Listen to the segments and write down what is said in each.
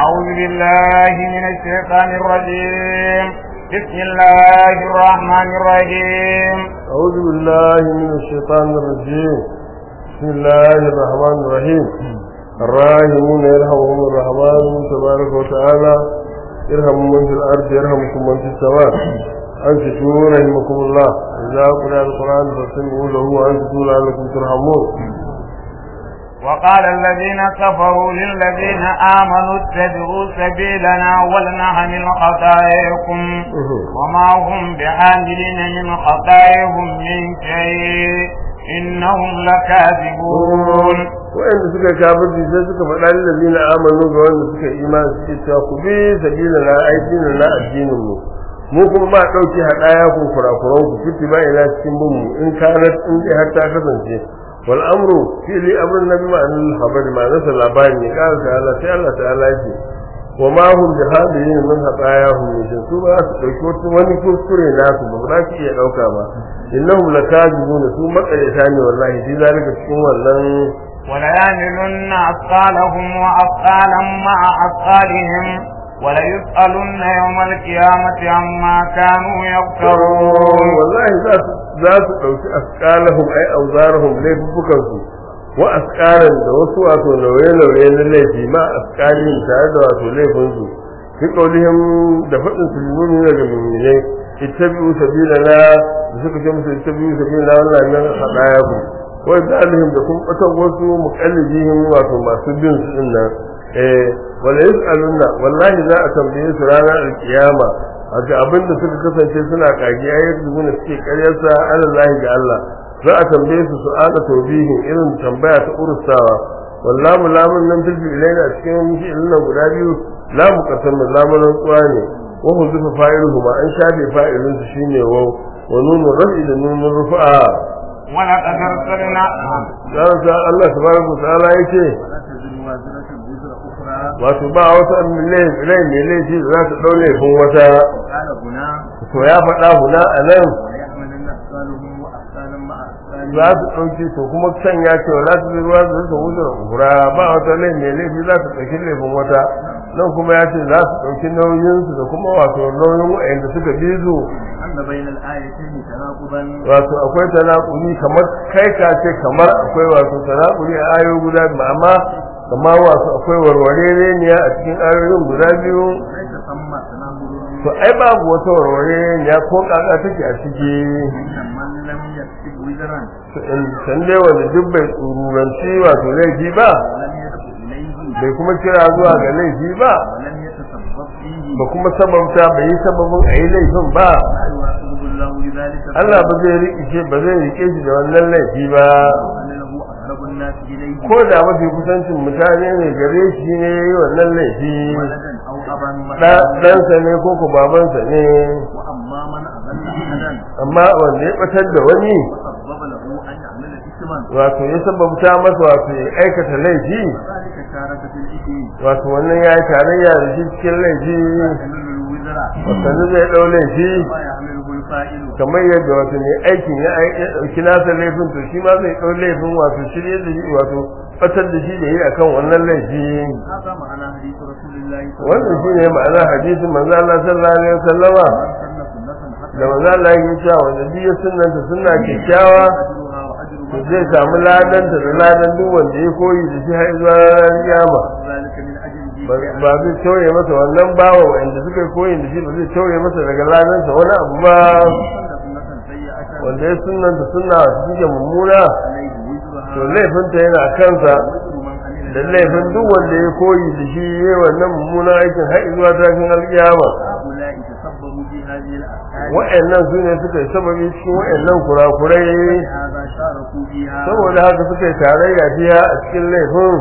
أعوذ بالله من الشيطان الرجيم بسم الله الرحمن الرحيم أعوذ بالله من الشيطان الرجيم بسم الله الرحمن الرحيم الراحمون يرحمهم الرحمن تبارك وتعالى يرحم من في الأرض يرحمكم من في السماء أنصتوا رحمكم الله إذا قرأ القرآن فاستمعوا له وأنصتوا لعلكم ترحمون وقال الذين كفروا للذين آمنوا اتبعوا سبيلنا ولنحمل خطاياكم وما هم بحاملين من خطاياهم من شيء إنهم لكاذبون wa'anda suka kafirci sai suka faɗa lillazina amanu ga wanda suka imani suke cewa ku bi sabila na addinin na addinin mu mu kuma ba ɗauki haɗaya ku kurakuran ku fiti ba ina cikin bin mu in kanat in dai har ta kasance wal amru fi li amrun nabi ma an habar ma nasa labari ne qala ta'ala sai Allah ta'ala yake wa ma hum bi hadirin min hatayahum min su ba su dauki wani kuskure nasu ba za su iya dauka ba innahum lakazibun su makareta ne wallahi shi zalika cikin wannan وليعملن أثقالهم وأثقالا مع أثقالهم وليسألن يوم القيامة عما كانوا يفترون wallahi za su za su dauki asqalahum ay awzarahum laifukan su wa asqalan da wasu wato nauye-nauye na laifi ma asqalin tare da wato laifin su fi qaulihim da fadin su nuni daga mu'minai ittabi'u sabilana da suka ce musu ittabi'u sabilana wannan nan hadaya ku wa zalihim da kuma batan wasu muqallidihim wato masu bin su din nan eh wala yus'aluna wallahi za a tambaye su ranar alkiyama haka abin da suka kasance suna kage ayat da suke karyarsa alallahi ga Allah za a tambaye su su'ala tawbihin irin tambaya ta urusawa wallahu lamun nan fil ilaina a cikin fi'ilin nan guda biyu lamu qasam lamun rantsuwa ne wa huzifa fa'iluhu ma an shafe fa'ilin su shine wa wa nunu rafi da nunu rufa'a ولقد أرسلنا dan sa Allah subhanahu wa ta'ala yace wato ba wata rai mai laifi da za ta ɗau laifin wata to ya faɗa huna a nan za su ɗauki to kuma can ya ce wa za su bi ruwa da su wuce da kura ba wata lai mai laifi za su ɗauki laifin wata nan kuma ya ce za su ɗauki nauyinsu da kuma wato nauyin wa'anda suka bi su wato akwai tanakuli kamar kai ka ce kamar akwai wato tanakuli a ayoyi guda biyu amma kamar wato akwai warware ne a cikin ayoyin guda biyu to ai babu wata warware ne ko kaka take a ciki san dai wanda duk bai tsururanci wato laifi ba bai kuma kira zuwa ga laifi ba ba kuma sababta bai yi sababin a yi laifin ba Allah ba zai rike ba zai rike shi da wannan laifi ba ko da mafi kusancin mutane ne gare shi ne yi wannan laifi ɗansa ne ko ku babansa ne amma wanda ya ɓatar da wani wato ya sababta masa wato ya aikata laifi wato wannan ya yi tarayya da shi cikin laifi wasanni zai ɗau laifi kamar yadda wato ne aikin ya ɗauki nasa laifin to shi ma zai ɗau laifin wato shirye da shi wato fatar da shi da yi akan wannan laifi wannan shi ne ma'ana hadisin manzo Allah sallallahu alaihi wasallama da manzo Allah ya ce wanda duk ya sunnanta sunna kyakkyawa to zai samu ladanta da ladan duk wanda ya koyi da shi har zuwa kiyama ba zai tauye masa wannan bawa wanda suka koyi da shi ba zai tauye masa daga ladansa wani abu ba wanda ya sunanta sunna wata suke mummuna to laifinta yana kansa da laifin duk wanda ya koyi da shi ya wannan mummunan aikin har zuwa tashin alkiyama wa'annan su ne suka yi sababi cikin wa'annan kurakurai saboda haka suka yi tarayya biya a cikin laifin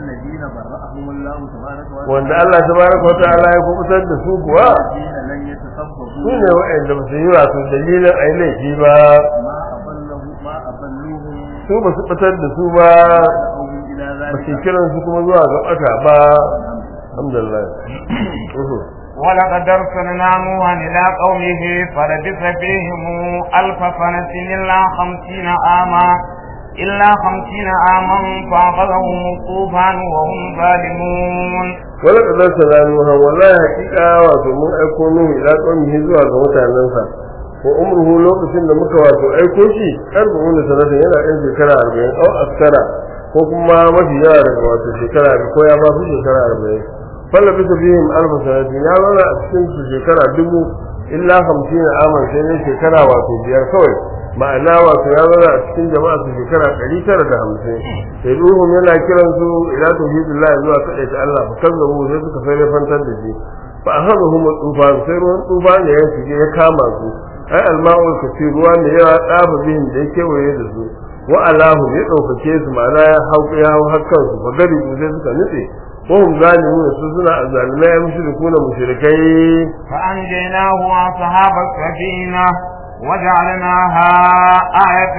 wanda Allah tabaraka wa ta'ala ya kubutar da su kuwa su ne wa'anda ba su yi wato dalilin a yi laifi ba su ba su fitar da su ba ba su kiran su kuma zuwa ga ɓata ba alhamdulillah ولقد أرسلنا نوحا إلى قومه فلبث فيهم ألف سنة إلا خمسين عاما إلا خمسين عاما فأخذهم الطوفان وهم ظالمون wala kadar salamuha wallahi hakika wato mun aiko nuhu ila qaumihi zuwa ga mutanensa ko umruhu lokacin da muka wato aiko shi arba'un sanatan yana ɗan shekara arba'in au askara ko kuma mafi yawa daga wato shekara ko ya ba su shekara arba'in falla bisa fihim alfa sanatin ya zauna a cikin su shekara dubu illa hamsin aman sai ne shekara wato biyar kawai ma'ana wato ya zauna a cikin jama'a su shekara ɗari tara da hamsin sai ruhun yana kiran su ila tauhidillah zuwa kaɗai ta Allah fa kazzabu sai suka sai fantar da shi fa akhadhum tufan sai ruwan tufan ne ya shige ya kama su ai alma'ul kasir ruwa ne ya tsaba bihin da ya kewaye da su wa alahu ya ɗaukake su ma'ana ya hau ya hau hakkan su fa gari sai suka nutse وهم ظالمون سوزنا الظالمين مشركون مشركين فأنجيناه وأصحاب السفينة وجعلناها آية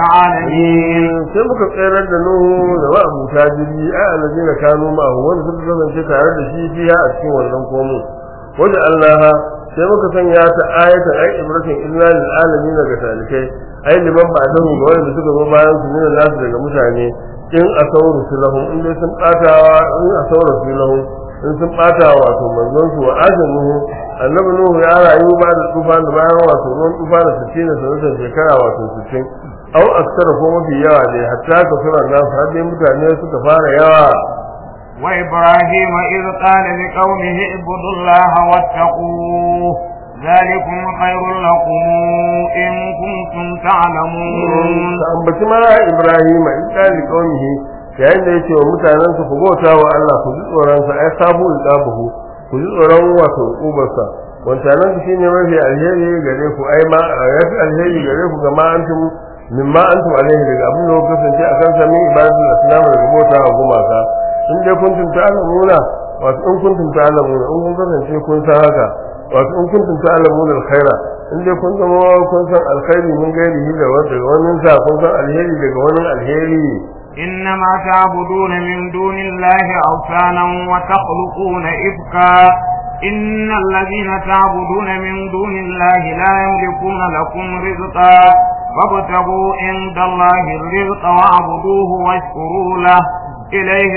للعالمين sai muka tsayar da Nuhu da ma'abuta jirgi a alladina kanu ma'ahu wanda suka kasance tare da shi fiya a cikin wannan komo wajen Allah sai muka sanya ta ayatan ai ibratin illa lil alamin ga talikai ai liman ba da ga wanda suka zo bayan su ne nasu daga mutane in asawru sulahum in dai sun batawa in asawru sulahum in sun bata wato manzon su wa ajanuhu annabi nuhu ya rayu ba da tufan da bayan wato ruwan tufa da sittin da sanatan shekara wato sittin au aksara ko mafi yawa ne hatta ka sura nasu har dai mutane suka fara yawa وإبراهيم إذ قال لقومه اعبدوا الله واتقوه ذلكم خير لكم إن كنتم تعلمون ka ambaci ma ibrahima in kali qaumihi yayin da yake wa mutanen su ku bauta wa Allah ku ji tsoron sa ai sabu iqabuhu ku ji tsoron wato ubarsa wancanan ku shine mafi alheri gare ku ai ma yafi alheri gare ku ga ma antum mimma antum alaihi daga abin da kuka kasance akan sami ibadatul islam daga bauta wa gumaka in dai kuntum ta'lamuna wato in kuntum ta'lamuna in kun kasance kun san haka wato in kuntum ta'lamuna alkhaira in dai kun zama kun san alkhairi mun gairi da wanda wannan sa kun san alheri daga wannan alheri إنما تعبدون من دون الله أوثانا وتخلقون إفكا إن الذين تعبدون من دون الله لا يملكون لكم رزقا فابتغوا عند الله الرزق واعبدوه واشكروا له إليه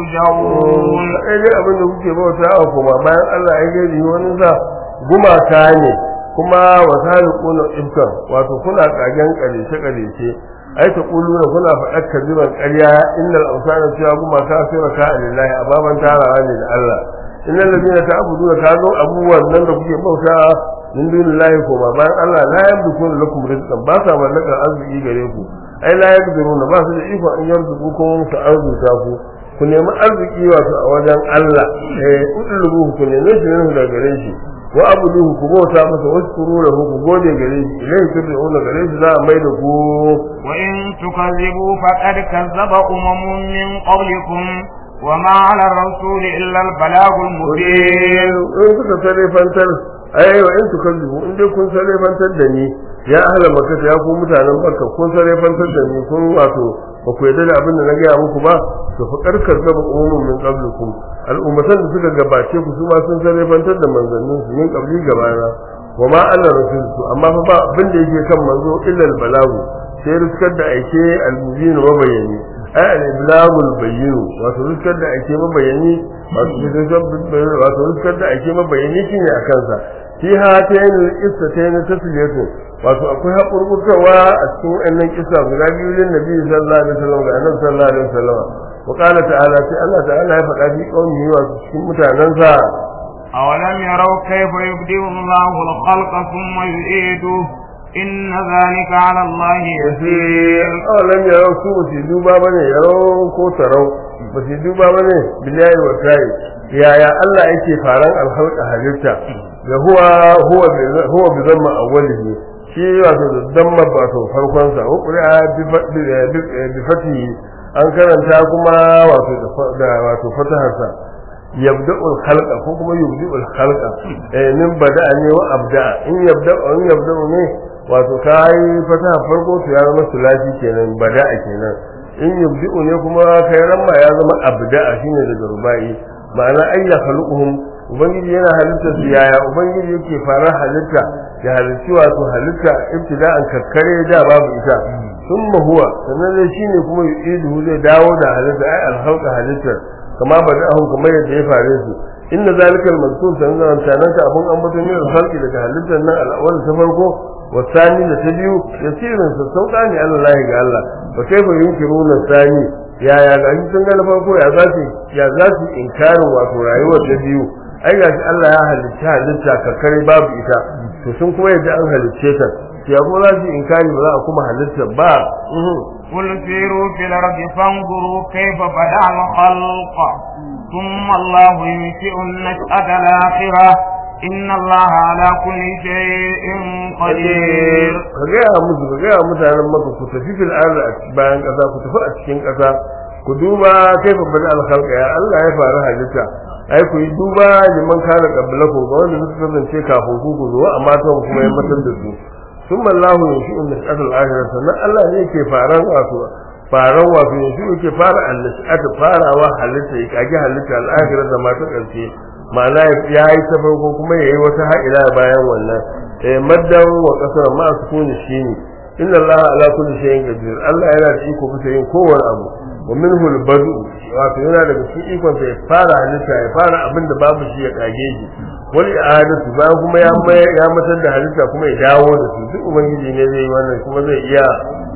ترجعون sai dai abin da kuke bauta a kuma bayan Allah ya gairi wani sa gumaka ne kuma wasaliquna ibkan wato kuna kagen kalice kalice ai ta kuluna kuna faɗar kaziban ƙarya innal awsana cewa gumaka sai raka lillahi ababan tarawa ne da Allah innal ladina ta'buduna kazo abubuwan nan da kuke bauta min dunillahi ko ma bayan Allah la yamlikuna lakum rizqan ba sa mallakar arziki gare ku ai la yaqdiruna ba su da iko an yarzuku ko su arzuta ku ku nemi arziki wato a wajen Allah eh udlubu ku nemi shi ne daga gare shi wa abuduhu ku bauta masa waskuru lahu ku gode gare shi ilai turja'una gare shi za a mai da ku وإن تكذبوا فقد كذب أمم من قبلكم وما على الرسول إلا البلاغ المبين in kuka salefantar ai wa in tukazzibu in dai kun salefantar da ni ya ahla makka ya ku mutanen makka kun salefantar da ni kun wato ba ku yarda da abin da na gaya muku ba to fa karkar zaba umumin min qablikum al'ummatan da suka gabace ku su ma sun salefantar da manzannin su min qabli gabana wa ma alla rasul amma fa ba abin da yake kan manzo illa al-balagu sai riskar da aike al-mubin wa bayani ai al-iblagul bayyin wato riskar da ake mabayani wato riskar da ake mabayani shine a kansa fi hatayn al-qissatayn tasliyatu wato akwai hakurkurtawa a cikin wannan kissa guda biyu lin nabi sallallahu alaihi wasallam ga annabi sallallahu alaihi wasallam wa qala ta'ala sai Allah ta'ala ya faɗa fi qaumihi wato cikin mutanansa أولم يروا كيف يبدئ الله الخلق ثم يعيده إن ذلك على الله يسير awalam yarau su ba su duba ba ne yarau ko tarau ba su duba ba ne bilayi wa tayi yaya Allah yake faran alhalka halitta da huwa huwa bi- huwa bi zamma awwalihi shi wato da damma wato farkon sa ko qur'a bi fa- bi bi- bi fatihi an karanta kuma wato da fa- da wato fatahar sa yabda'ul khalqa ko kuma yubdi'ul khalqa eh min bada'a ne wa abda'a in yabda'u in yabda'u ne wato kai fataha farko to ya zama sulasi kenan bada'a kenan in yubdi'u ne kuma kai ramma ya zama abda'a shine daga rubai ma'ana ayya khaluquhum ubangiji yana halitta su yaya ubangiji yake fara halitta ya halitti wato halitta ibtida'an kakkare da babu ita thumma huwa sannan dai shine kuma yu'iduhu zai dawo da halitta ai alhalqa halittar kama bada'ahu kamar yadda ya fare su inna zalika al-mazkur sanan tanan ka abun an bato min alhalqi daga halittar nan al-awwal ta farko wasani da ta biyu yasirin sa sauka ne Allah ga Allah fa kaifa yunkiruna sani ya ya ga sun ga na farko ya za su ya za su inkarin wato rayuwar ta biyu ai gashi Allah ya halitta halitta kakkare babu ita to sun kuma yadda an halicce ta ya kuma za su inkari ba za a kuma halitta ba قل سيروا في الأرض فانظروا كيف بدأ الخلق ثم الله ينشئ النشأة الآخرة إن الله على كل شيء قدير ka gaya musu ka gaya mutanen maka ku tafi fil ardi a bayan ƙasa ku tafi a cikin ƙasa ku duba kaifa bada alkhalqa ya Allah ya fara halitta ai ku yi duba liman kana qablakum ga wanda suka kasance kafin ku ku zo amma ta kuma ya matar da su thumma Allahu yashi'u an-nash'ata al-akhirah sannan Allah ne yake faran wato faran wato yanzu yake fara an-nash'ata farawa halitta ya kage halitta al-akhirah da mata karshe ma'ana ya yi ta farko kuma ya yi wata ha'ila bayan wannan eh maddan wa kasar ma sukuni shine inna Allah ala kulli shay'in qadir Allah yana da iko bisa yin kowane abu wa minhu al-badu wato yana daga cikin ikon sa ya fara halitta ya fara abin da babu shi ya kage shi wal i'adatu ba kuma ya ya matar da halitta kuma ya dawo da su duk ubangiji ne zai yi wannan kuma zai iya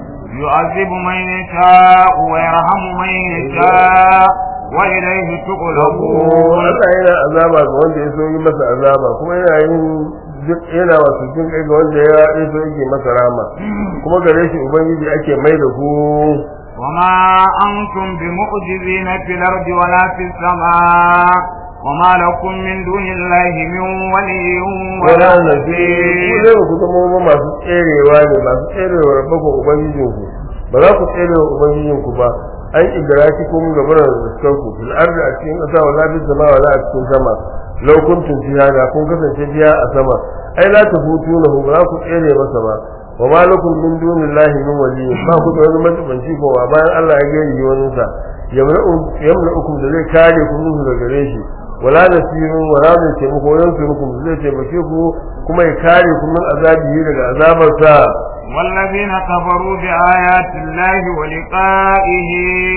يعذب من يشاء ويرحم من يشاء وإليه تقلبون Allah yana azaba ga wanda ya so yi masa azaba kuma yana yin duk yana wasu jin kai ga wanda ya ya so yake masa rama kuma gare shi ubangiji ake mai da ku وما أنتم بمعجزين في الأرض ولا في السماء وما لكم من دون الله من ولي wala ولا nabi ku نصير ne ku zama ba masu tserewa ne masu tserewa rabbakon ubangijinku ba za ku tserewa ubangijinku ba an idraki kun gaba da riskar ku fil ardi a cikin ƙasa wala bil sama wala a cikin sama law kuntum fiha da kun kasance biya a sama ai la tafutunahu ba za ku tsere masa ba wa ma lakum min dunillahi min waliyyin ba ku da wani matsabanci ko ba bayan Allah ya gani wani sa yamna'ukum da zai kare ku minhu daga gare shi wala nasirun wala zai taimako yansurukum zai taimake ku kuma ya kare ku min azabi daga azabarsa والذين كفروا بآيات الله ولقائه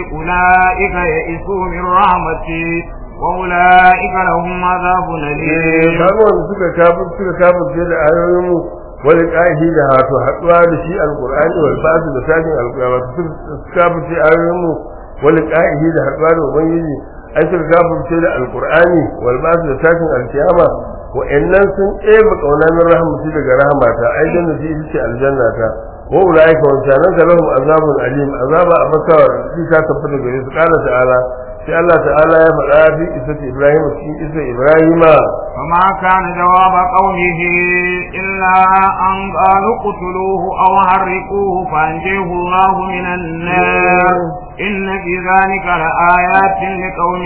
أولئك يئسوا من رحمته وأولئك لهم عذاب أليم kaga wanda suka kafir suka kafir da ayoyin mu wani ƙahi da hato haɗuwa da shi alƙur'ani wal ba'd da sakin alƙur'ani wato suka kafir ayoyin mu wani ƙahi da haɗuwa da ubangiji ai suka kafir da alƙur'ani wal ba'd da sakin alkiyama wa'annan sun ɗeba ƙauna min rahmati daga rahmata ai jannati ita ce aljannata wa ulaika wa sanan ka lahum azabun alim azaba abakawa shi ta tabbata gare su qala ta'ala sai Allah ta'ala ya faɗa fi isati Ibrahim cikin isa Ibrahima فما كان جواب قومه إلا أن قالوا اقتلوه أو حرقوه فأنجيه الله من النار إن في ذلك لآيات لقوم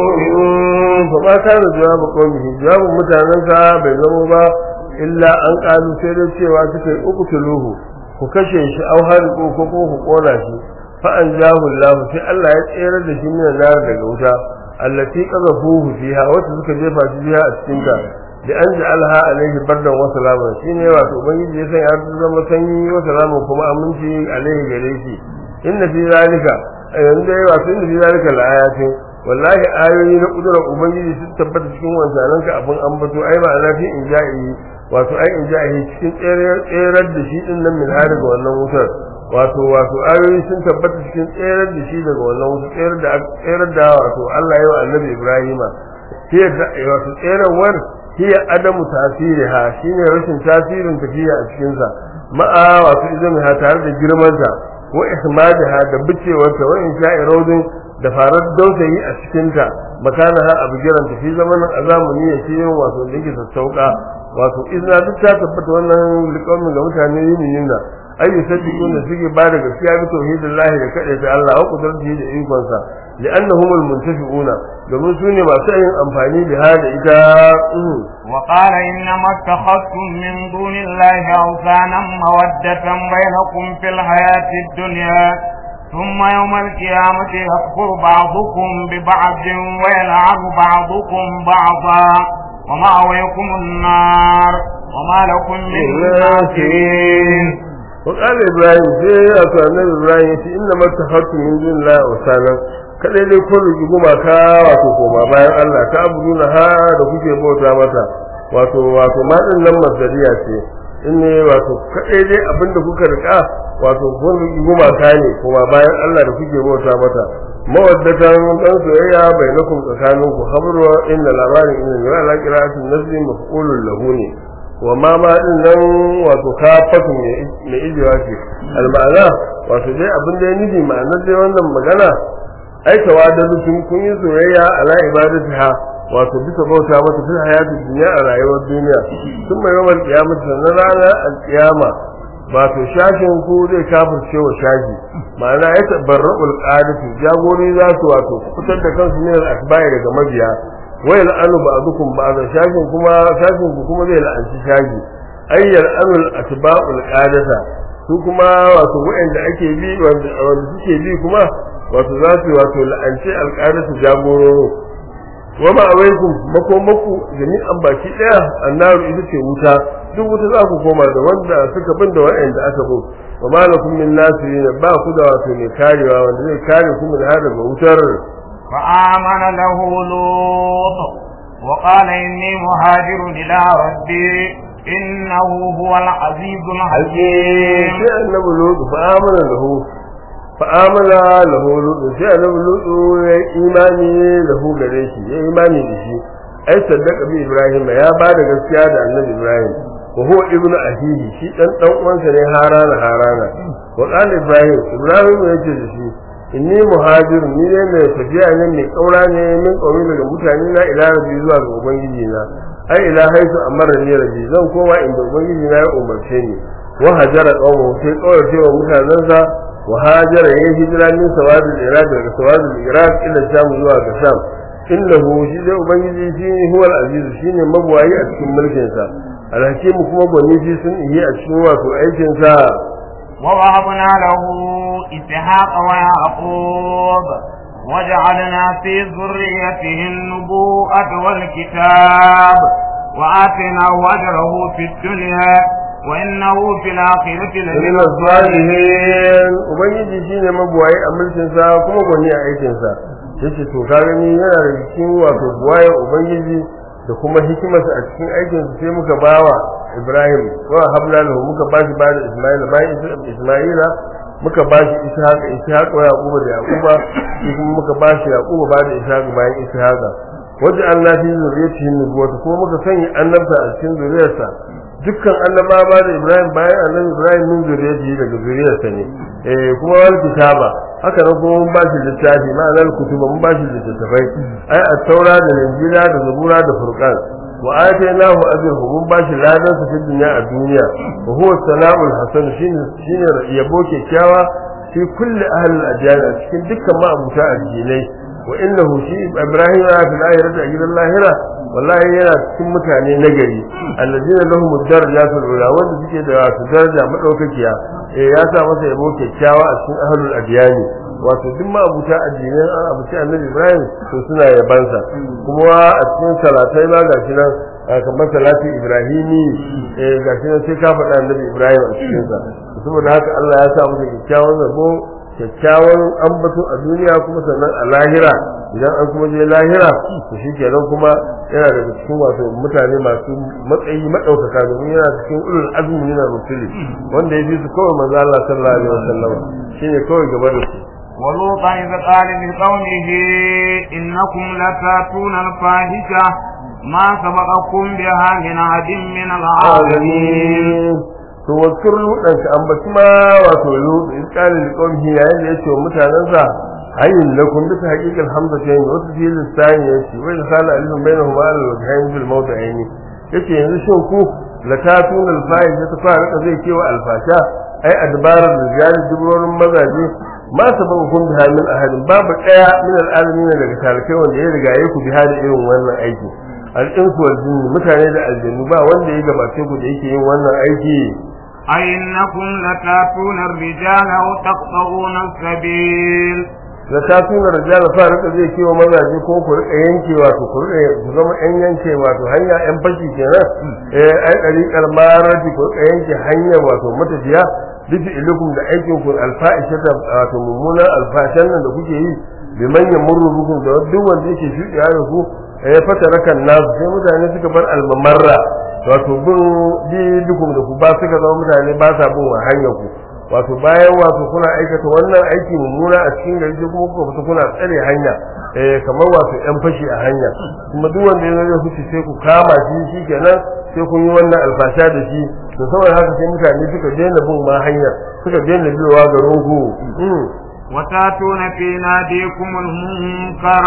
يؤمنون fa ma kana jawabu qaumihi jawabu mutanansa bai zama ba illa an kalu sai dai cewa suka yi uqtuluhu ku kashe shi au hariqu ko ko ku kona shi fa an jahu Allah sai Allah ya tsere da shi min nar daga wuta allati qazafuhu fiha wata suka jefa shi biya a cikin ta da an ja'alha alaihi bardan wa salama shine wato ubangiji ya san ya zama sanyi wa salama kuma aminci alaihi gare shi inna fi zalika yanzu dai wato inna fi zalika laayatin wallahi ayoyi na kudurar ubangiji sun tabbata cikin wanzanan ka abin ambato ai ba na fi in ja'i wato ai in ja'i cikin tserar da shi din nan min har daga wannan wutar wato wato ayoyi sun tabbata cikin tserar da shi daga wannan wutar tserar da tserar da wato Allah ya yi wa annabi Ibrahima hiya da wato tserarwar hiya adamu tasiriha shine rashin tasirin tafiya a cikin sa ma'a wato idan ha tare da girmanta wa ihmadaha da bicewarta wa in sha'i raudin da farar dausayi a cikinta makanaha a bigiran tafi zamanin azamuni ya ce wato da yake sassauka wato izina duk ta tabbata wannan liƙaumin ga mutane yin yinna ayyu saddiqun da suke ba da gaskiya bi tauhidillahi da kada ta Allah wa qudratihi da ikonsa li'annahum almuntafi'una domin su ne masu yin amfani da hada ita وقال إنما اتخذتم من دون الله أوثانا مودة بينكم في الحياة الدنيا ثم يوم القيامة يكفر بعضكم ببعض ويلعن بعضكم بعضا ومأويكم النار وما لكم من ناصرين wa qala ibrahim sai ya to annabi ibrahim yace inna mattakhatu min dunillahi awsanan kadai dai kun rigi gumaka wato koma bayan Allah ta abuduna ha da kuke bauta mata wato wato ma din nan masdariya ce in ne wato kadai dai abinda kuka rika wato kun rigi gumaka ne kuma bayan Allah da kuke bauta mata mawaddatan dan soyayya bainakum tsakaninku habru inna labarin inna la ala qira'atin nazli maf'ulun lahu ne wa ma ma din nan wato kafatu ne ijewa ce al-ma'ana wato dai abin da ya nufi ma'anar dai wannan magana ai tawadalu tun kun yi soyayya ala ibadatiha wato bisa bauta mata fil hayati dunya a rayuwar duniya sun mai yawan kiyama sannan ranar al-kiyama wato shashin ku zai kafirce wa shashi ma'ana ya tabarra'ul qadatu jagori za su wato fitar da kansu ne al-asbai daga mabiya wai la'anu ba'dukum ba'da shashin kuma shashin ku kuma zai la'anci shashi ayyar anul atba'ul qadata su kuma wato wa'anda ake bi wanda suke bi kuma wato za su wato la'anci alqadatu jagororo wama alaikum makomaku jami'an baki daya annaru ita ce wuta duk wuta za ku koma da wanda suka bin da wa'anda aka bin wa malakum min nasirin ba ku da wato mai karewa wanda zai kare ku min har daga wutar فآمن له لوط وقال إني مهاجر إلى ربي إنه هو العزيز الحكيم sai annabi lutu fa amana lahu fa amana lahu lutu sai annabi lutu ya imani lahu gare shi ya imani da shi ai saddaka bi ibrahim ya ba da gaskiya da annabi ibrahim wa huwa ibnu ahihi shi dan dan uwansa ne harana harana wa qala ibrahim ibrahim ya ce da shi inni muhajir ni ne mai tafiya ne mai kaura ne min kauri daga mutane na ila rabbi zuwa ga ubangiji na ai ila haisu amara ni rabbi zan koma inda ubangiji na ya umarce ni wa hajara qawmu sai kawai cewa mutanensa wa hajara yayin hijira min sawadul iraq daga sawadul iraq ila sham zuwa ga sham innahu shi dai ubangiji shine huwal aziz shine mabuwayi a cikin mulkin sa alhakimu kuma gwani shi sun yi a cikin wato aikin sa ووهبنا له إسحاق ويعقوب وجعلنا في ذريته النبوءة والكتاب وآتيناه أجره في الدنيا وإنه في الآخرة لمن الصالحين ubangiji shine mabuwayi a mulkin sa kuma gwani a aikin sa yace to ka gani yana da cikin wato buwaye ubangiji da kuma hikimarsa a cikin aikin sa sai muka bawa Ibrahim wa habla lahu muka bashi bada Isma'ila bayan Isma'ila muka bashi Ishaq Ishaq wa Yaquba da Yaquba shi kuma muka bashi Yaquba bada Ishaq bayan Ishaq wajen Allah fi zuriyatihi nubuwata kuma muka sanya annabta a cikin zuriyarsa dukkan annabawa da Ibrahim bayan annabi Ibrahim min zuriyatihi daga zuriyarsa ne eh kuma wal kitaba haka nan kuma mun bashi littafi ma'anar kutuba mun bashi littattafai ai at-taura da injila da zabura da furqan wa atainahu ajruhu mun bashi ladan sa cikin dunya a duniya wa huwa sana'ul hasan shine shine yabo kyakkyawa fi kulli ahli al-adyan cikin dukkan ma'abuta addinai wa innahu shi ibrahim ya fi lahirata a gidan lahira wallahi yana cikin mutane nagari allazina lahum darajatul ula wanda suke da wato daraja madaukakiya eh ya sa masa yabo kyakkyawa a cikin ahlul adyani wato duk ma abuta addinin an abuci annabi ibrahim to suna yabansa kuma a cikin salatai ma gashi nan kamar salati ibrahimi eh gashi nan sai ka faɗa annabi ibrahim a cikin sa saboda haka Allah ya sa masa kyakkyawan zabo kyakkyawan ambato a duniya kuma sannan a lahira idan an kuma je lahira to shi kenan kuma yana daga cikin wato mutane masu matsayi madaukaka domin yana cikin ulul azmi na rusuli wanda ya fi su kawai manzo Allah sallallahu alaihi wasallam shine kawai gaba da su ولوطا إذ قال لقومه إنكم لتاتون الفاحشة ما سبقكم بها من أحد من العالمين to wakar ludan ka ambaci ma wato ludan in kana da kawai yayin da yace wa mutanansa hayyin lakum bisa haqiqal hamza ta yin wasu fi lisani yace wa in kana alim bainahum al wajhain bil mawdi'ain yace yanzu shin ku la tatun al faiz ta fara ka zai cewa al fasha ai adbarar rijal dubrorin mazaje ma sababu kun biha min ahadin babu daya min al alamin daga tarikai wanda ya riga yaku biha da irin wannan aiki al insu wal jinni mutane da aljannu ba wanda ya gabace ku da yake yin wannan aiki أئنكم لتاتون الرجال أو تقطعون السبيل da ta tuna rijala fa rika zai kewa mazaje ko ku rika yanke wato ku rika ku zama yan yanke wato hanya yan fashi kenan eh ai dariƙar marati ku rika yanke hanya wato matafiya bifi ilikum da aikin ku alfa'ishata wato mummunan alfashan nan da kuke yi bi manyan murrubukum da duk wanda yake shuɗiya da ku ya fata rakan nasu sai mutane suka bar almamarra wato bin bi dukum da ku ba suka zama mutane ba sa bin hanyar ku wato bayan wato kuna aikata wannan aiki mummuna a cikin gari sai kuma kuka fita kuna tsare hanya eh kamar wato yan fashi a hanya kuma duk wanda ya zo huce sai ku kama shi shikenan sai kun yi wannan alfasha da shi to saboda haka sai mutane suka daina bin ma hanyar suka daina biyowa garin ku وتاتون في ناديكم المنكر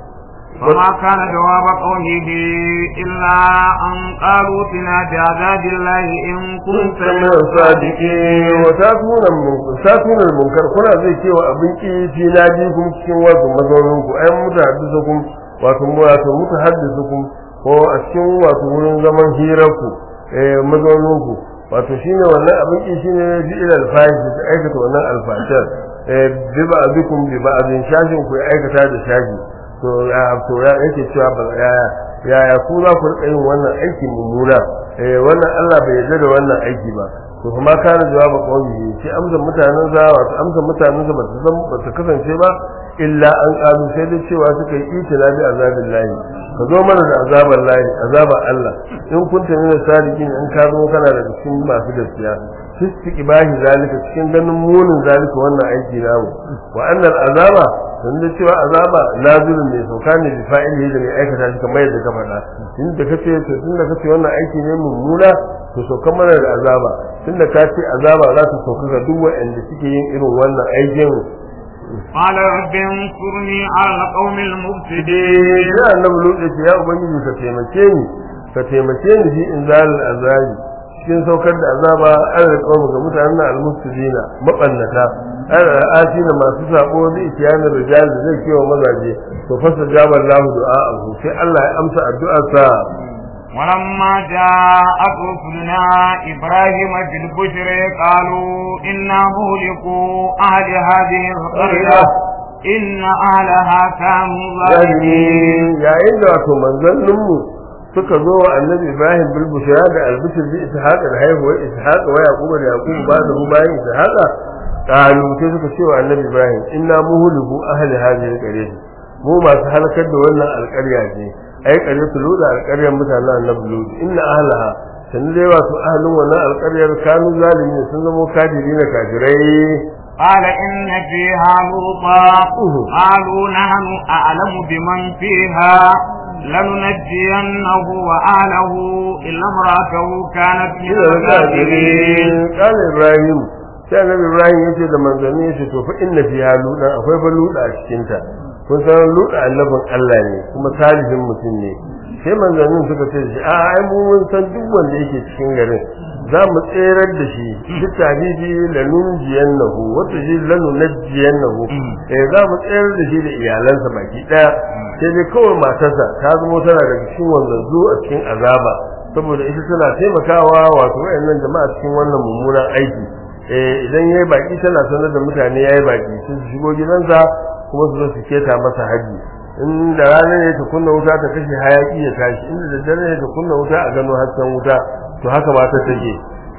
فما كان جواب قومه إلا أن قالوا اتنا بعذاب الله إن كنت من الصادقين وتاتون تاتون المنكر كنا زي cewa abin ki fi nadikum cikin wasu mazaunin ku ai mutahaddisukum wato wato mutahaddisukum ko a cikin wato wurin zaman hirar ku eh mazaunin ku wato shine wannan abin ki shine bi ila alfahish da aikata wannan alfashar eh bi ba'dikum bi ba'din shashin ku aikata da shashi to ya to ya yake cewa ba ya ya ku za ku rika yin wannan aiki mummuna eh wannan Allah bai yarda da wannan aiki ba to kuma kana jawaba kawai sai amsa mutanen za wato amsa mutanen za ba su zan ba su kasance ba illa an kalu sai dai cewa suka yi itina bi azabin lahi ka zo mana da azaban lahi azaban Allah in kunta min sadiqin in ka zo kana da cikin masu gaskiya fiski bahi zalika cikin ganin munin zalika wannan aiki namu wa annal azaba dan da cewa azaba lazilun ne sauka ne bi fa'ili da mai aikata shi kamar yadda ka faɗa tun da kace to tun da kace wannan aiki ne mummuna to sauka mana da azaba tun da ka ce azaba za ta sauka ga duk waɗanda suke yin irin wannan aikin قال رب انصرني على القوم المفسدين ya annabi lutsi ya ubangiji ka taimake ni ka taimake ni fi inzalil azabi cikin saukar da azaba an riƙa ga mutanen almustidina mabannata an ra'ati da masu sako da ikiyanin rijal da zai kewa mazaje to fasa jabar lahu du'a'ahu sai Allah ya amsa addu'arsa ولما جاءت رسلنا إبراهيم بالبشر قالوا إنا مهلكوا أهل هذه القرية إن أهلها كانوا ظالمين yayin da wato manzanninmu suka zo wa annabi Ibrahim bil bushra da albishir bi ishaq da haihuwar ishaq wa yaqub da yaqub ba da bayan ishaq qalu sai suka ce wa annabi Ibrahim inna muhliku ahli hadhihi alqaryah mu masu halakar da wannan alƙarya ce ai qaryatu luda alƙaryar mutanen annabi lut inna ahlaha san dai wato ahlin wannan alƙaryar kanu zalimin sun zama kafiri na kafirai قال إن فيها لوطا قالوا نحن أعلم بمن فيها لننجينه وأهله إلا امرأته كانت من الغابرين قال إبراهيم sai annabi Ibrahim yace da manzanni yace to fa inna fiha luda akwai fa luda a cikin ta kun san luda annabin Allah ne kuma salihin mutum ne sai manzannin suka ce shi a ai mu mun san duk wanda yake cikin garin za mu tserar da shi duk tabibi la nunjiyannahu wata shi la nunjiyannahu eh za mu tserar da shi da iyalansa baki daya sai dai kawai matarsa ta zama tana daga cikin wanzanzu a cikin azaba saboda ita tana taimakawa wato wayannan jama'a cikin wannan mummunan aiki eh idan yayi baki tana sanar da mutane yayi baki sun shigo gidansa kuma su zo su keta masa haji in da rana ne ta kunna wuta ta kashe hayaki ya tashi inda da dare ne ta kunna wuta a gano hasken wuta to haka ma ta take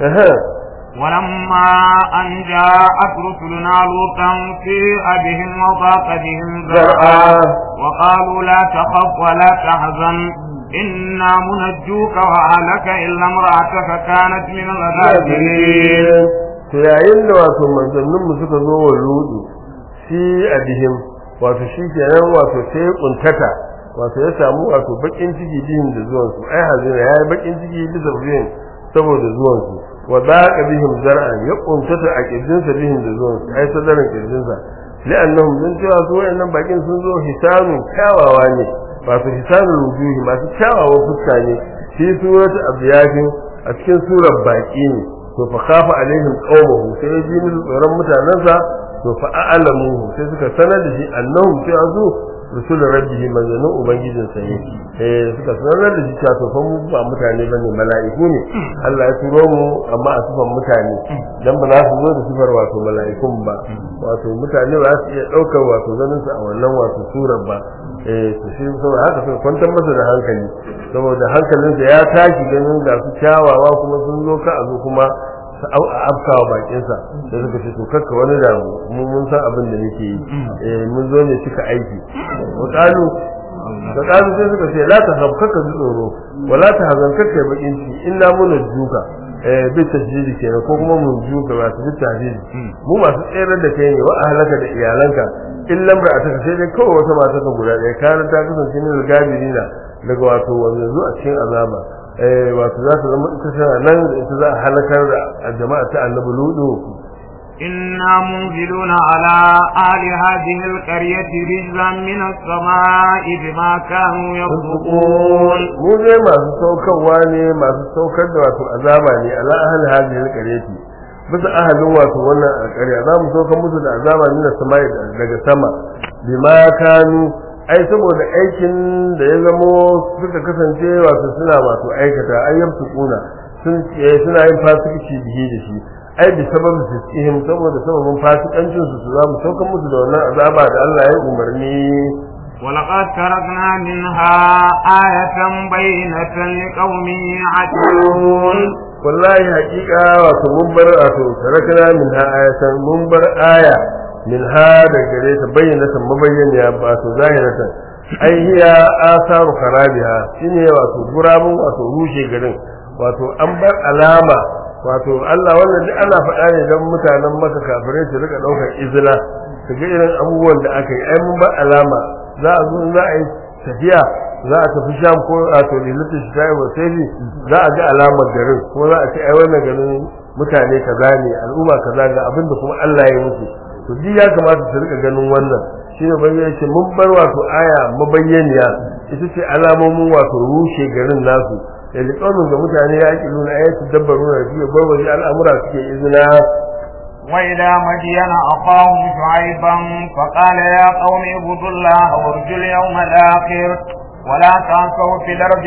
ولما أن جاءت رسلنا لوطا سيء بهم وضاق بهم ذرعا وقالوا لا تخف ولا تحزن إنا منجوك وأهلك إلا امرأتك كانت من الغابرين to yayin da wato manzannin mu suka zo wa ludu shi a bihim wato shi kenan wato sai ya kuntata wato ya samu wato bakin ciki bihin da zuwan su ai hazina yayi bakin ciki bisa bihin saboda zuwan su wa daqa bihim zar'an ya kuntata a kirjin sa bihin da zuwan su ai sadarin kirjin sa li'annahum min cewa su wayannan bakin sun zo hisanu kyawawa ne wato hisanul wujuhi masu kyawawa fuska ne fi suratu abyafin a cikin surar baki ne to fa khafa alaihim qawmuhu sai ya ji musu tsoron mutanansa to fa a'lamu sai suka sanar da shi annahum sai azu rusul rabbihi manzanin ubangijin sa ne eh suka sanar da shi cewa to fa mu ba mutane bane mala'iku ne Allah ya turo mu amma a sifan mutane dan ba za su zo da sifar wato mala'ikun ba wato mutane ba su iya daukar wato ganin su a wannan wato surar ba eh to shi saboda haka sai kwantar masa da hankali saboda hankalinsa ya tashi ganin ga su kyawawa kuma sun zo ka a zo kuma su au a afkawa bakin sa da suka ce to kakka wani damu mu mun san abin da nake yi eh mun zo ne cika aiki wa qalu da qalu sai suka ce la ta hab kakka ji tsoro wala ta hazan kakka bakin ciki inna mun juka eh bi tasjidi kenan ko kuma mun juka ba su bi tasjidi mu masu tsere da kai ne wa ahlaka da iyalanka in lamra a taka sai dai kawai wata mata ka guda ɗaya kana ta kasance ne da gabirina daga wato wanda zo a cikin azaba eh wato za ta zama ita tana nan da ita za a halakar da jama'a ta annabi ludu إنا منزلون على أهل هذه القرية رجزا من السماء بما كانوا يفسقون mu dai masu saukarwa ne masu saukar da wato azaba ne ala ahli hadhihi alqaryati bisa ahalin wato wannan alƙarya za mu saukar musu da azaba ne da samai daga sama bima kanu ai saboda aikin da ya zamo suka kasance wato suna wato aikata ayyam su kuna sun suna yin fasikici bihi da shi ai bi sababin fisihim saboda sababin fasikancin su su za mu saukar musu da wannan azaba da Allah ya umarni ولقد تركنا منها آية بينة لقوم يعقلون wallahi haƙiƙa wato mun bar wato tarakna min ha ayatan mun bar aya min ha da gare ta bayyana ta mabayyana ba to zahiratan ai hiya asaru kharabiha shine wato gurabun wato rushe garin wato an bar alama wato Allah wannan duk ana faɗa ne don mutanen maka kafirai su rika ɗaukar izina su ga irin abubuwan da aka yi ai mun bar alama za a zo za a yi tafiya za a tafi sham ko a to lilita shi ta yi wasai za a ga alamar garin ko za a ce ai wannan garin mutane kaza ne al'umma kaza ga abin da kuma Allah ya musu to duk ya kamata su rika ganin wannan shine bayyana yake mun bar wato aya mabayyaniya ita ce alamomin wato rushe garin nasu da liƙaunin ga mutane ya ƙi nuna ayatu dabbaru na fiye barbaji al'amura suke izina وإلى مدين أخاهم شعيبا فقال يا قوم اعبدوا الله وارجوا اليوم الآخر ولا تعثوا في الأرض